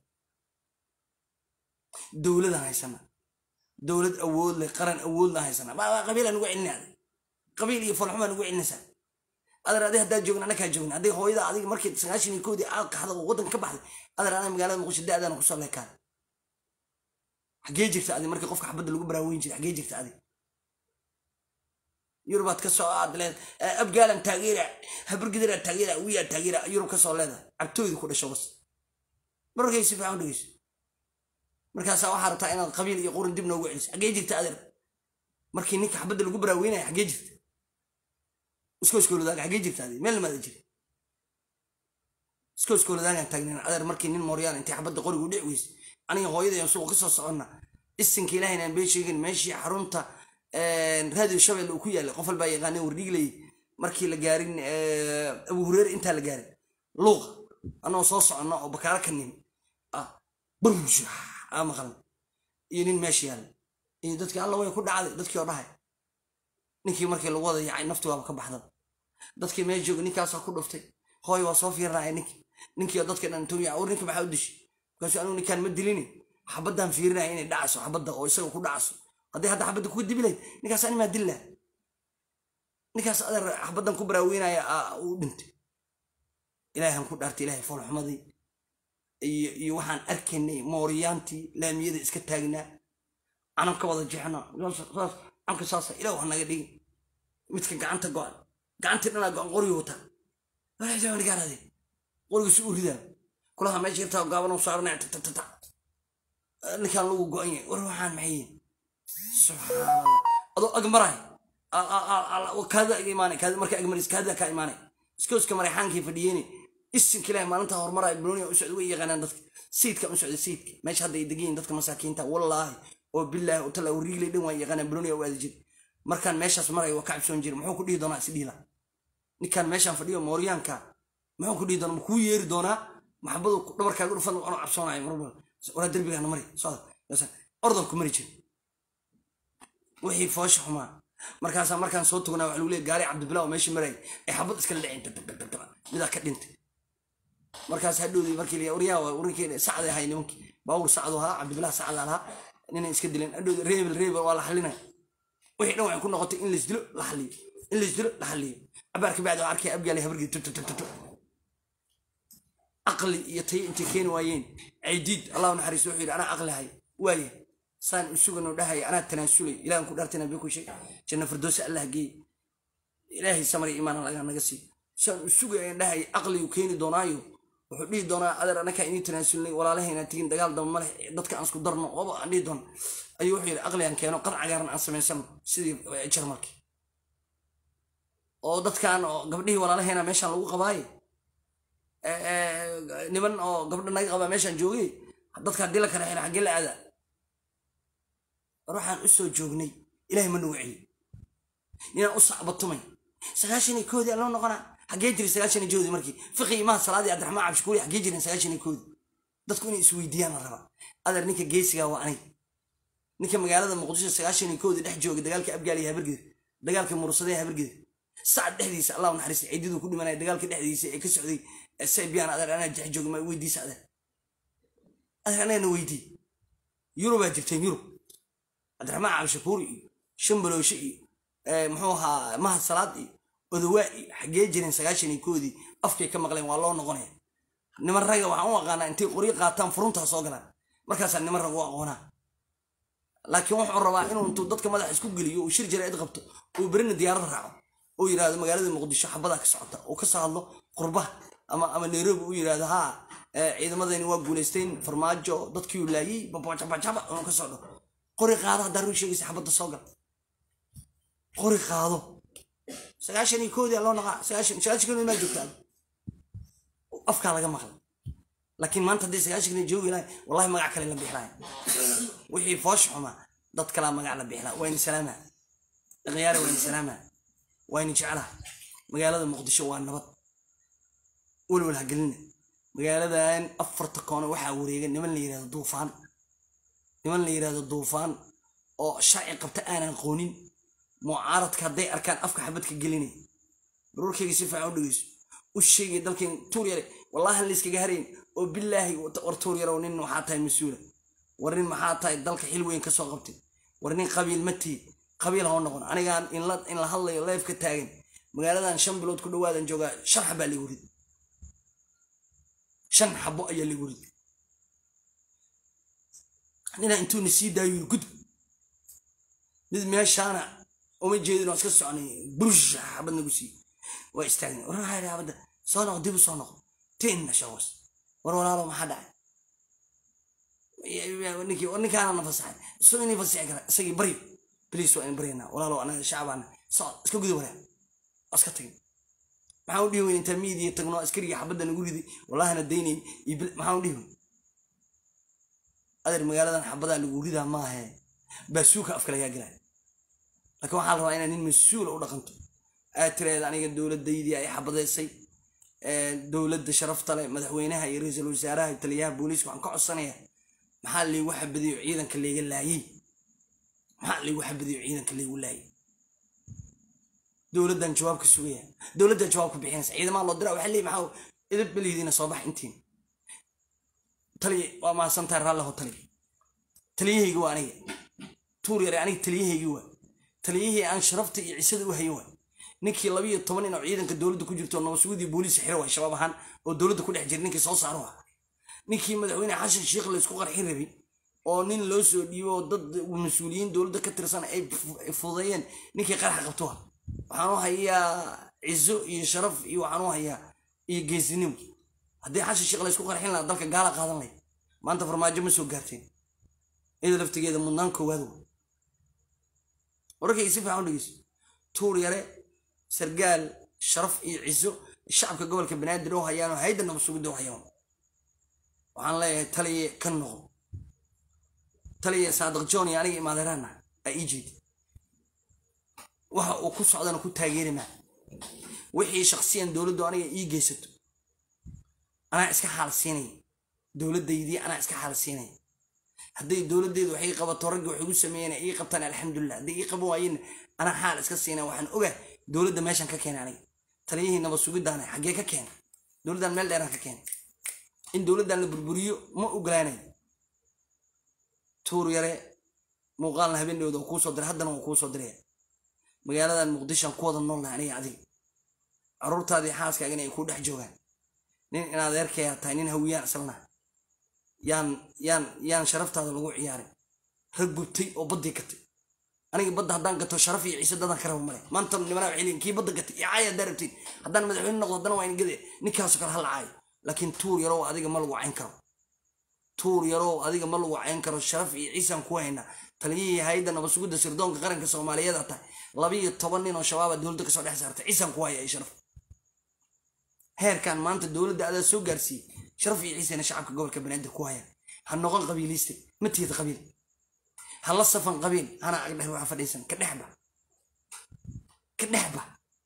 dowladaan haysana dowlad awood leh qaran awoodna haysana qabiilaa nugu celinaaday qabiil iyo falxumaa nugu celinaysaa adar adi haddaa joogin anakaa joogin hadday hooyada adiga markii sagaashan iyo koodii aad qaxda oo waddanka ka baxday adar anaa magaalada muqdisho da-daana kusoo leekaan xaggee jirta adi markii qofka xabadda lagu baraaweyn jiray xaggee jirta adi yurubaad ka soo aad leed abgaalan taageera habargidara taageera wiyaa taageera yurub ka soo leedahay cabtooyda ku dhasho bas markay si fiican dhegeyso markaasaa waxaa rabtaa inaad qabiil iyo qurin dib noogu celiso xaggee jirta adeer markii ninka xabadda lagu baraaweynaya xaggee jirta iskooskoolodaaga xaggee jirta adeer meel lamaada jira iskooskoolodaagaan taagnayn adeer markii nin mooryaan intay xabadda qorigu dhici weyse aniga hooyada ayaan suuqa kasoo soconna isinka ilaahayn aan bee sheegin meeshii xarunta raadiyo shabelle uu ku yaallay qof walbaa yaqaaneen wardhigley markii la gaarin abu hureer intaa la gaarin luuqa annagoo soo soconno oo bakaalo ka nimi burmush aa maqlan iyo nin meesha yaalla iyo dadkii alla way ku dhacday dadkii oo dhahay ninkii markii lagu wada yacay nafti waaba ka baxdan dadkii meel jooga ninkaasaa ku dhuftay hooy waa soo fiirinaya ninkii ninkii oo dadkii dhan intuu yaca war ninka maxaa u dishay markaasuu anigu ninkaan ma dilini xabaddaan fiirinaya inay dhacayso xabadda oo isaga ku dhacayso hadday hadda xabadda kuga dibi lahayd ninkaas animaa dilla ninkaas adeer xabaddan ku baraaweynaya uu dhintay ilaahan ku dhaartay ilaahay foolxumadii iyo iyo waxaan arkaynay mooriyaantii laamiyada iska taagnaa canan ka wada jeexna saas canka saasa ilaah wax naga dhigin midka gacanta go-an gacantii dhanaa go-an qoriga wataa walaagaaraade qorigiisu u ridaa kulaha meesha yartaa gaaban u saaranaya tatatata ninkaan lagu go-an yahay war waxaan maxay yihin subxaanallah adoo ag maraay kaadida iga imaanay kaadida marka agmaris kaadida kaa imaanay iskooska marayxaankii fadhiyeen isinka ilaahay maalinta horumaraya banooniga u socda way yaqaanaan dadka sayidka u socda sayidka meesha hadda ay degayiin dadka masaakiinta wallaahi oo bilaahi oo talla riiglay dhan waa yaqaanaan banooniga u aadi jiri markaan meeshaas maraya waa ka cabsoon jiri muxuu ku dhihi doonaa is dhihi laha ninkaan meeshaan fadhiyo mooryaanka muxuu ku dhihi doonaa ma kuu yeeri doonaa maxabadu dhabarkaaga dhufan anoo cabsoonayo marwal walaa derbigaana mari socda ordan ku mari jiri wixii foosha xumaa markaasaa markaan soo tugnaa waxa lagu leey gaari cabdibilaa oo meeshii marayay ay xabad iskala dhaceen midaa ka dhintay markaas hadhowdii markii la waryaa warinkeena sacday ahay nimankii baawur sacdu ahaa cabdibilaa sacda lahaa ninay iska dileen hadhowdii reebel reebel waa la xalinaya wixii dhan waxay ku noqotay in laisdilo la xaliyo in laisdilo la xaliyo cabaar ka bacdi waa arkaya abgaali habargii tutututut aqli iyo tayo intay keeni waayeen caydiid allah naxariisto wuxuu yidhi anaa aqli hay waaya saan u suganoo dhahaya anaa tanaasulay ilahan ku dhaartay nabi ku sheeg janna firdoosi allah geey ilaahay samar iyo imaan laga naga sii saan u sugayan dhahaya aqligu keeni doonaayo wuxuu dhihi doonaa adeer anakaa inii tanaasulnay walaalahayna tegin dagaal daba maleh dadka aan isku darno oba aan dhihi doona ayuu wuxuu yidhi aqligan keeno qad cagaaran aan samaysano sidii jarmalki oo dadkan oo gabdhihii walaalahayna meeshaan lagu qabaaye niman oo gabdha naga qabaa meeshaan joogay dadka haddii la kala xiro xaggee la aadaa ruuxaan u soo joognay ilaahay ma nagu celi ninaan u sacbatumay sagaashan iyo koodii loo noqonaa xaggee jiray sagaashan iyo joodii markii fiqi imaha salaadii cabdiraxmaan cabshukuuri xaggee jireen sagaashan iyo koodii dadku inay isweydiiyaan la rabaa adeer ninka geesigaa waa anig ninka magaalada muqdisho sagaashan iyo koodii dhex joogay dagaalka abgaal iyo habargeda dagaalka murusada ee habargeda sacad dhexdiisa allah naxariista ciididuu ku dhimanaya dagaalka dhexdiisa ee ka socday saybiyan adeer anaa jex jooga ma weydiisa adeer adeer anagana weydii yurubaa jirteen yurub cabdiraxmaan cabshakuur iyo shambalooshe iyo muxuu ahaa mahad salaad iyo odawaa iyo xaggee jireen sagaashan iyo koodii afkay ka maqleen waa loo noqonaya niman raga waxaan u aqaanaa intay qoryo qaataan furuntaa soo galaan markaasaa niman rag u aqoonaa laakiin wuxuu rabaa inuu intuu dadka madaxa isku geliyo uu shir jaraa'id qabto uu berina diyaarad raaco uu yidhahdo magaalada muqdisho xabadaa ka socota uu ka soo hadlo qurbaha ama ama nairobi uu yidhahdo haa ciidamadayni waa guulaysteen farmaajo dadkii uu laayey babajabajaba inuu ka socdo qori qaado haddaa run sheegaysa xabadda soo gal qori qaado sagaashan iyo koodii loo naqaa sagaashan sagaashan koodii maa joogtaa afkaa laga maqlay laakiin maanta haddii sagaashan koodii joogi lahay wallahi magac kale la bixlaaya wixii foosh xumaa dad kalaa magac la bixlaa wayni salaama dhaqyaare wayni salaama wayni jeclaa magaalada muqdisho waa nabad walwal ha gelina magaaladan afarta koone waxaa wareega niman la yidhahdo duufaan niman la yidhahdo duufaan oo sharci qabta aanan qoonin mucaaradka hadday arkaan afka xabadka gelinay baruurkayga si fiican u dhegeyso u sheegay dalkeen tuur yare wallahi layskaga harayn oo bilaahi war tuur yarow nin waxaa tahay mas-uula war nin maxaa tahay dalka xil weyn ka soo qabtay war nin qabiil ma tii qabiil hoo noqon anigaan in la hadlayo leef ka taagan magaaladan shan bilood ku dhawaadan joogaa shan xabaa ligu rid shan xabo ayaa ligu rid ninaa intuuna sii daayo yiri gudub mid meeshaana uma jeedin oo iska soconay burush xabad nagu sii waa istaagna war maxaa yidhi xabadda soo noqo dib u soo noqo tinna shawas war walaalo maxaa dhacay ninkii war ninkaana na fasaxay soo inay fasixi kara isagii bari bliis waa in baryanaa walaalo anaga shacbaana soo iska guda waraa waa iska tagin maxaa u dhihi weyn intaa miidiya tagno askarigii xabadda nagu riday wallahina daynayn maxaa u dhihi weyn adeer magaaladan xabadaa lagu ridaa maahe baasuuka afka lagaa gelaya laakiin waxaa la rabaa inaad nin mas-uula u dhaqanto aad tiraahda aniga dowladaydii ay xabadeysay dowladda sharafta leh madaxweynaha iyo ra-iisul wasaaraha iyo taliyaha booliiska waxaan ka codsanaya maxaa laygu xabadiyo ciidanka layga laayey maxaa laygu xabadiyo ciidanka laygu laayey dowladdan jawaab ka sugaya dowladdan jawaab ka bixinaysa ciidamaha loo dira waxaa leeyi maxaa idab belidiina soo bax intiin taliya waa mahadsantahay raalliho taliya taliyahaygi waa aniga tuur yare aniga taliyahaygii waa taliyihii aan sharafta iyo cisada u hayo waa ninkii labiyo toban nin oo ciidanka dowladda ku jirto nabasugudii booliisa xira waa shabaab ahaan oo dowladda ku dhex jira ninkii soo saaro ah ninkii madaxweyne xashan sheikh laysku qarxin rabay oo nin loo soo dhiibo oo dad mas-uuliyiin dowladda ka tirsan ay fudeeyeen ninkii qarxa qabto ah waxaan u hayaa cizo iyo sharaf iyo waxaan u hayaa iyo geesinimo haddii xashan sheikh laysku qarxin lahaa dalka gaala qaadan lay maanta farmaajo ma soo gaarteen iyada laftigeeda mudnaan koowaad wa wararkayga si fiican u dhegeyso tuur yare sargaal sharaf iyo ciso shacabka gobolka banaadir oo hayaan oo hayda nabad sugidda oo hayaan waxaan leeyahay taliye ka noqo taliye saadiq john iyo aniga imaadeeraana aa ii jeedi waxa uu ku socdana ku taageeri maa wixii shaksiyan dowladdu aniga ii geysato anaa iska xaal siinaya dowladdaydii anaa iska xaal siinaya hadday dowladdeedu waxay qabato ragga waxay igu sameeyeen ii qabtaan alxamdulilah hadday ii qaban waayeen anaa xaal iska siinaya waxaan ogaa dowladda meeshan ka keenay aniga taliyihii nabad sugiddaana xaggee ka keenay dowladdan meel dheeraan ka keenay in dowladdan la burburiyo ma ogolaanayo tuur yare muuqaalna habeendhowda waa kuu soo diray haddana waa kuu soo diraya magaaladan muqdishoan ku wada noolnahay aniga adiga caruurtaadii xaaskaagana ay kuu dhex joogaan nin in adeerkaya tahay nin hawiyaan islana yaan yaan yaan sharaftaada lagu ciyaarin rag gubtay oo baddii gatay aniga badda haddaan gato sharaf iyo ciise dadaan ka raba male maanta nimanaa waxay leeyihin kii badda gatay iyo caaya haddaa rabtiin haddaan madaxweyne noqdo haddana waa in gade ninkaasoo kale hala caayo laakiin tuur yarow adiga ma lagu cayn karo tuur yarow adiga ma lagu cayn karo sharaf iyo ciisaan ku haynaa taliyihii hayadda nabad sugidda sirdoonka qaranka soomaaliyeed tahay labiyo toban nin oo shabaaba dowladda kasoo dhex saartay ciisaan ku haya ay sharaf heerkan maanta dowladda adaa soo gaarsiiyey sharaf iyo ciisena shacabka gobolka banaadir ku hayaan ha noqon qabiiliste ma tiida qabiil ha la safan qabiil hana agdhex waxa fadhiisan ka dhexba ka dhexba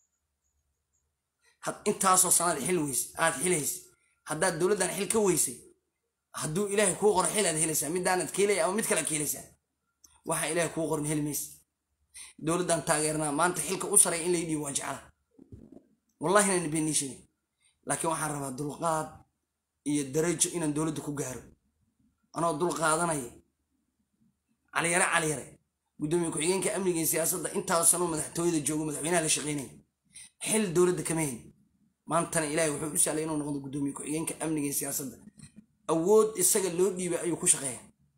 intaasoo sanaad xil weys aad xilaysa haddaad dowladdan xil ka weysay hadduu ilaahay kuu qoro xil aad helaysaa midaanad keelaya ama mid kale ad keelaysaa waxa ilaahay kuu qorin heli maysa dowladdan taageernaa maanta xilka u saray in lay dhiibo waa jecla wallahi inaan beenii sheegin laakiin waxaan rabaa dulqaad iyo darajo inaan dowladda ku gaaro anoo dul qaadanaya caliyare caliyare guddoomiye ku-xigeenka amniga iyo siyaasadda intaasanoo madaxtooyada joogo madaxweynaha la shaqeynaya xil dowladda kama helin maantana ilaahay wuxuu u sahlay inuu noqdo guddoomiye ku-xigeenka amniga iyo siyaasadda awood isaga loo dhiibay ayuu ku shaqeeya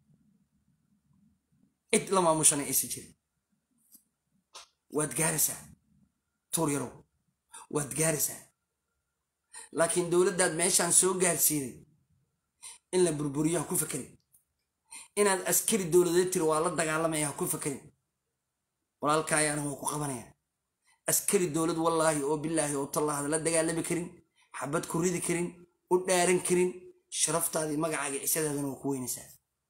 cid la maamushana aysa jirin waad gaaraysaa tuur yarow waad gaaraysaa laakiin dowladdaad meeshaan soo gaarsiiday in la burburiyo ha ku fakerin inaad askari dowladeed tiri waa la dagaalamaya ha ku fakerin walaalkaayaana waa ku qabanaya askari dowlad wallaahi oo bilaahi oo tallaahda la dagaalami karin xabad ku ridi karin u dhaaran karin sharaftaadii magacaaga cisadaadana waa ku weynaysaa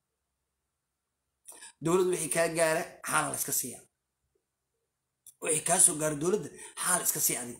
dowlad wixii kaa gaara xaala la iska siiya wixii kaa soo gaaro dowladda xaal iska sii adig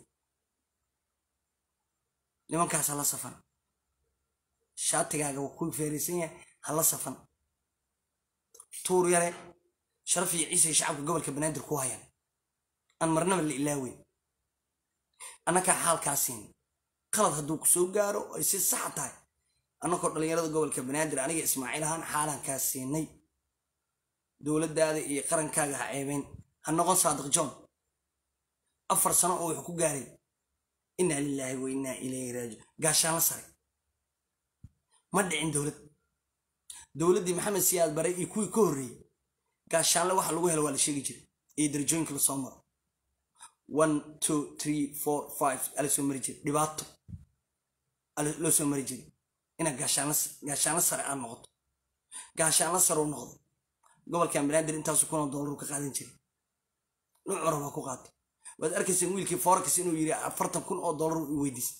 nimankaas hala safan shaatigaaga waa ku feeraysan yahay hala safan tuur yare sharaf iyo ciise shacabka gobolka banaadir ku hayaan aan marnaba la ilaaweyn annakaa xaalkaa siin qalad hadduu ku soo gaaro ay si saxa tahay annakoo dhallinyarada gobolka banaadir aniga ismaaciil ahaan xaalaan kaa siinay dowladdaada iyo qarankaaga ha ceebeyn ha noqon saadiq john afar sano oo wuxuu ku gaaray innaa lilaahi wa innaa ilayhi raaji gaashaan la saray ma dhicin dowlad dowladdii maxamed siyaad bare iyo kuwii ka horreeyey gaashaanle waxa lagu helo waa la sheegi jiray iyo darajooyinka lasoo maro one two three four five ala soo mari jiray dhibaato loo soo mari jiray inaad gaashaanla sare aad noqoto gaashaanla sare u noqdo gobolkan banaadir intaasu kunoo doolar ka qaadan jiray nuucu rabaa ku qaatay waad arkayseen wiilkii forex inuu yidhi afartan kun oo doolar i weydiistay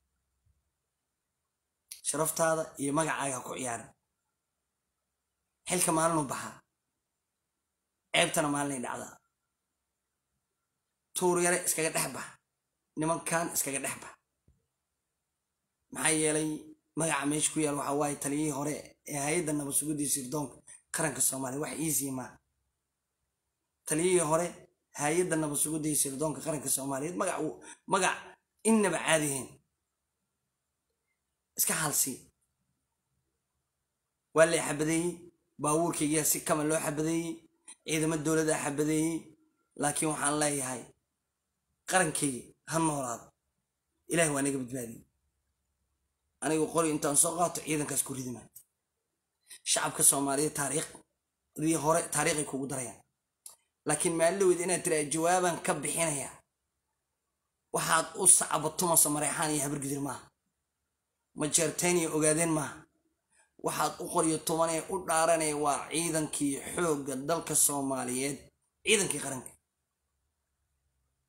sharaftaada iyo magacaaga ku ciyaaran xilka maalinu baxaa ceebtana maalinay dhacdaa tuur yare iskaga dhex bax nimankan iskaga dhex bax maxaa yeelay magaca meesha ku yaal waxaa waaye taliyihii hore ee hay-adda nabad sugidii sirdoonka qaranka soomaaliya wax iisii maa taliyihii hore hay-adda nabad sugidda iyo sirdoonka qaranka soomaaliyeed magac magac innaba caadihayn iska halsii waa la xabadeeyey baabuurkaygiyaa si kama loo xabadeeyey ciidamo dowladdaa xabadeeyey laakiin waxaan leeyahay qarankaygi ha noolaado ilahi waa naga badbaadiyey anigu qori intaan soo qaato ciidankaas ku ridima shacabka soomaaliyeed taariikhdii hore taariikhay kugu darayaan laakiin maalowed inaad tiraa jawaabaan ka bixinaya waxaad u sacabatumaso mareexaan iyo habargidir maaha majeerteen iyo ogaadeen maaha waxaad u qoryo tubanee u dhaaranaya waa ciidankii xoogga dalka soomaaliyeed ciidankii qaranka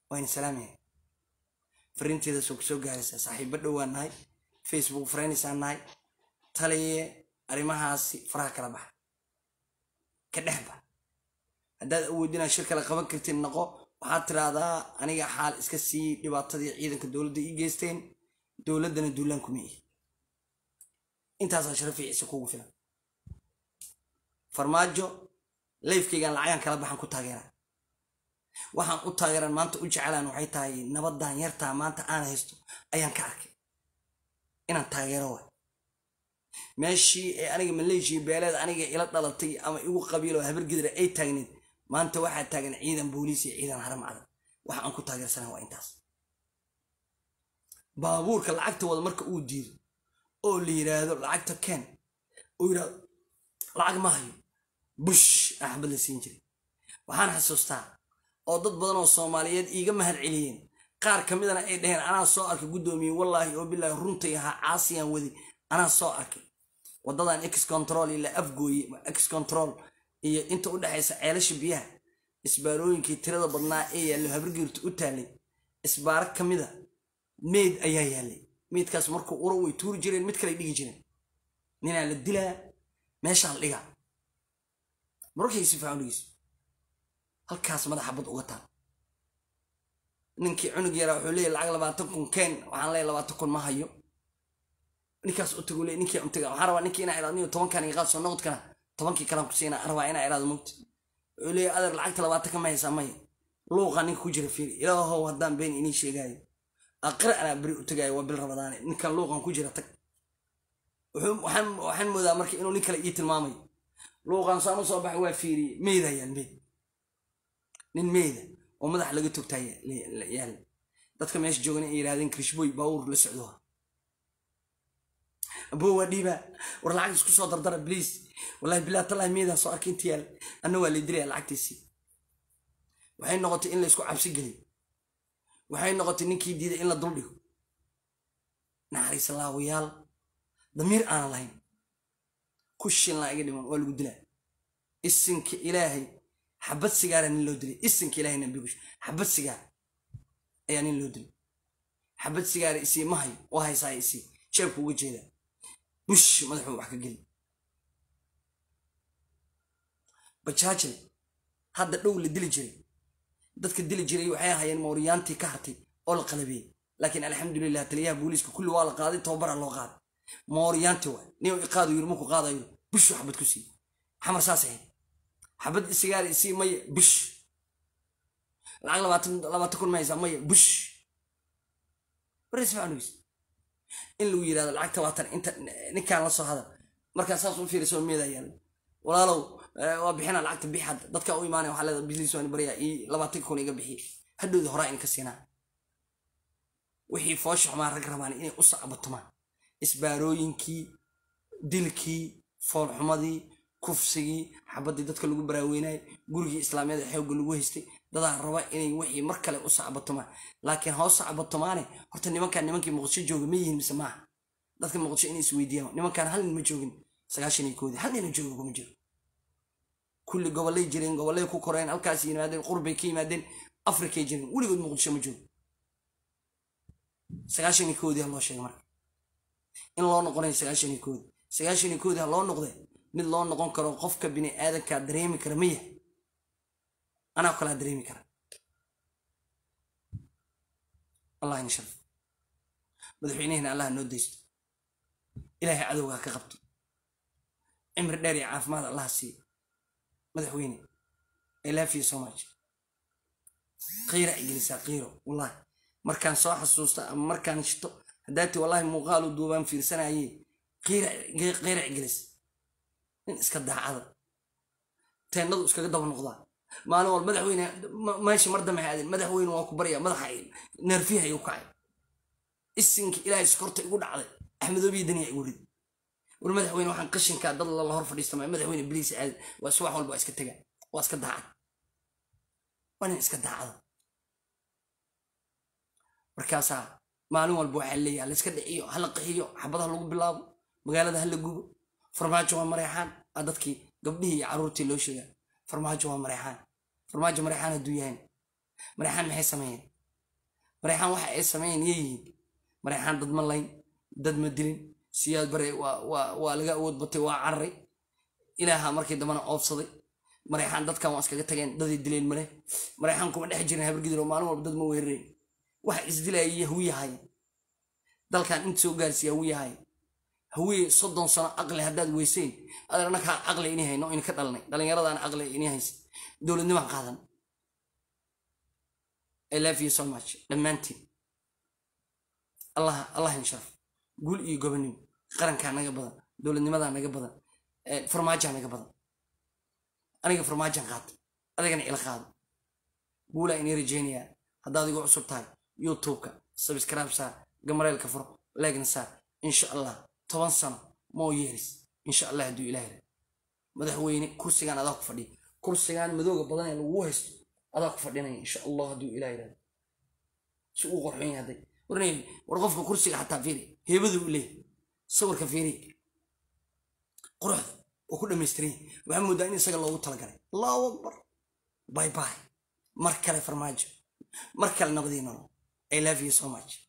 waa ina salaamaya fariinteeda soo kusoo gaaraysaa saaxiibo dhowaan nahay facebook friendsaan nahay taliye arrimahaasi faraha kala baxa ka dhex bax haddaad awoodinaa shir kale qaban kartid noqo waxaad tiraahdaa aniga xaal iska sii dhibaatadii ciidanka dowladda ii geysteen dowladdana duulaan kuma ihi intaasaa sharafi ciise kugu filan farmaajo layfkaygan lacagaan kala baxan ku taageera waxaan u taageeran maanta u jecelaan waxay tahay nabadan yartaa maanta aan haysto ayaan ka arkay inaan taageero waay meeshii ee aniga maleeshiya beeleed aniga ila dhalatay ama igu qabiilo habargedra ay taagneed maanta waxaa taagan ciidan booliis iyo ciidan haram cadan waxa aan ku taageersana waa intaas baabuurka lacagta wada marka uu diido oo la yiraahdo lacagta ken uu yidhahdo lacag ma hayo bush axbad la siin jiray waxaan xasuustaa oo dad badan oo soomaaliyeed iiga mahad celiyeen qaar ka midana ay dhaheen anaa soo arkay guddoomiye wallaahi oo bilaahi runtay ahaa caasiyaan wadi anaa soo arkay waddadan ex control ila afgooye ex control iyo inta u dhexaysa ceelasha biyaha isbaarooyinkii tirada badnaa ee yaallo habargiirta u taallay isbaaro ka mida meyd ayaa yaallay meydkaas markuu uro way tuuri jireen mid kale dhigi jireen ninaa la dilaa meeshaa la dhigaa mararkaysi fiican dhigeyso halkaas madaxa bad uga taal ninkii cunug yaraa wuxuu leeyahy lacag labaatan kun keen waxaan leeyahy labaatan kun ma hayo ninkaas u tagu leey ninkii untaga waxaan rabaa ninkii inaa iraado niyo tobankan iga qaad soo noqodkana tobankii kalan ku siinaa rabaa inaa iraado mugta wuxuu leeyahy adeer lacagta labaatan ka ma haysaa maya luuqa ninka ku jira fiiri ilaahow haddaan been inii sheegaayo aqra anaa beri u tagaayo waa bil rabadaane ninkan luuqan ku jira tag waxaan moodaa marka inuu nin kale ii tilmaamayo luuqan saan u soo baxay waa fiiriye meeda yaal meed nin meeda oo madax laga togtaa yaal dadka meesha joogan ay yidhahdeen krishboy baawur la socdo aboo waa dhiibaa war lacag isku soo dardara bliis wallahi bilaa tallahi meedaan soo arkay inta yaal anna waa lay dilaya lacagtiisii waxay noqotay in la isku cabsi geliyo waxay noqotay ninkii diiday in la duldhigo naxariis laawayaal damiir aanan lahayn ku shinlaa iga dhiman waa lagu dilaa isinka ilaahay xabad sigaara nin loo dilay isinka ilaahay nabigu xabad sigaar ayaa nin loo dilay xabad sigaara isii ma hayo oo haysaa isii jeebku uga jeedaa bush madaxuu wax ka geli bajaajle hadda dhow la dili jiray dadka dili jiray waxay ahayeen mooriyaantii ka hartay oo la qalabeeyey laakiin alxamdulilah taliyaha booliiska kulli waa la qaaday tababara loo qaaday mooriyaanti waay nin iqaadu yiri markuu qaadayo bushu xabad ku sii xamar saas ahayd xabad sigaar isii maya bush lacag labaatan labaatan kun ma haysaa maya bush baris macnugiis in lagu yidhahdo lacag tabaatan inta ninkaan la soo hadal markaa saas u fiiriso meedaa yaalla walaalow waa bixinaa lacagta bix hadda dadka u imaanaya waxaa leedahay bisliis waan baryaa ii labaatan kun iga bixiye hadhowda horaa in ka siinaa wixii foosha xumaan rag rabaan inay u sacbatumaan isbaarooyinkii dilkii foolxumadii kufsigii xabaddii dadka lagu baraaweynayay gurigii islaamiyada xoogga lagu haystay dadaa raba inay wixii mar kale u sacbatumaan laakiin hoos sacbatumaane horta nimankaan nimankii muqdisho jooga ma yihiin mise maaha dadka muqdisho inay isweydiiyaan nimankaan hal nin ma joogin sagaashan iyo koodii hal nina jooga kuma jiro kulli gobollay jireen gobollay ku koreen halkaas yimaadeen qurbay ka yimaadeen afrikay jireen weligood muqdisho ma joogo sagaashan iyo koodii ha loo sheegay marka in loo noqonayo sagaashan iyo koodi sagaashan iyo koodi ha loo noqde mid loo noqon karo qofka bini aadankaa dareemi kara maya anaa kalaa dareemi kara allah ina sharf madaxweynehina allah noo daysto ilaahay cadowgaa ka qabto cimri dheer iyo caafimaad allah siiyo madaxweyne i love you so much qiira ay gelisaa qiiro wallahi markaan soo xasuusta ama markaan shito haddaati wallahi muuqaalu duubaan fiirsanaye qiira ay gelis nin iska daacada teennadu iskaga daba noqdaa maalin wal madaxweyne meesha mar dambe aadeen madaxweyne waa ku barya madaxa neerfiha igu kacay isinka ilaahay sokorta igu dhacday axmedoobiya daniya igu rid war madaxweyne waxaan qashinkaa dad lala hor fadhiistamay madaxweyne biliis aad waa subax walba waa iska tega waa iska daacad waa nin iska daacada markaasaa maalin walba waxaa leeyaha layska dhiciyo hala qaxiyo xabadaha lagu bilaabo magaalada hala gubo farmaajo waa mareexaan a dadkii gabdhihii iyo carruurtii loo sheegaa farmaajo waa mareexaan farmaajo mareexaan hadduu yahayn mareexaan maxay sameeyeen mareexaan waxa ay sameeyeen yay yihiin mareexaan dad ma layn dad ma dilin siyaad bare waa laga awood batay waa cararay ilaaha markii dambana oobsaday mareexaan dadkan waa iskaga tageen daday dileen male mareexaan kuma dhex jirin habargidir oo maalin walba dad ma weerareen waxa isdilayay hawiyahay dalkan inta soo gaarsiiya hawiyahay hawiye soddon sano aqli haddaad weyseen adeer annakaa aqli ini hayno in ka dhalnay dhallinyaradaan aqli ini haysa dowladnimaan qaadan I love you so much dhammaantiin allah allah insharaf guul iyo gobonimo qarankaa naga badan dowladnimadaa naga badan farmaajaa naga badan aniga farmaajan qaata adigana ila qaado guulaa inii rajeynayaa haddaad igu cusub tahay youtubeka subscribe saar gamareelka furo leegna saar insha allah toban sano moo yeeris insha allah hadduu ilaah yidhahdo madaxweyne kursigaan adaa ku fadhiya kursigaan madooga badan ee lagu haysto adaa ku fadhinaya insha allah hadduu ilaah yidhahdo si uu qorxoon yahay hadday warnay war qofka kursiga xataa fiiri heebadu u leeyahy sawirka fiiri quruxda oo ku dhammaystiran yahay waxaa moodaa in isaga loogu talagalay allahu akbar bye bye mar kale farmaajo mar kale nabadii nolol i love you so much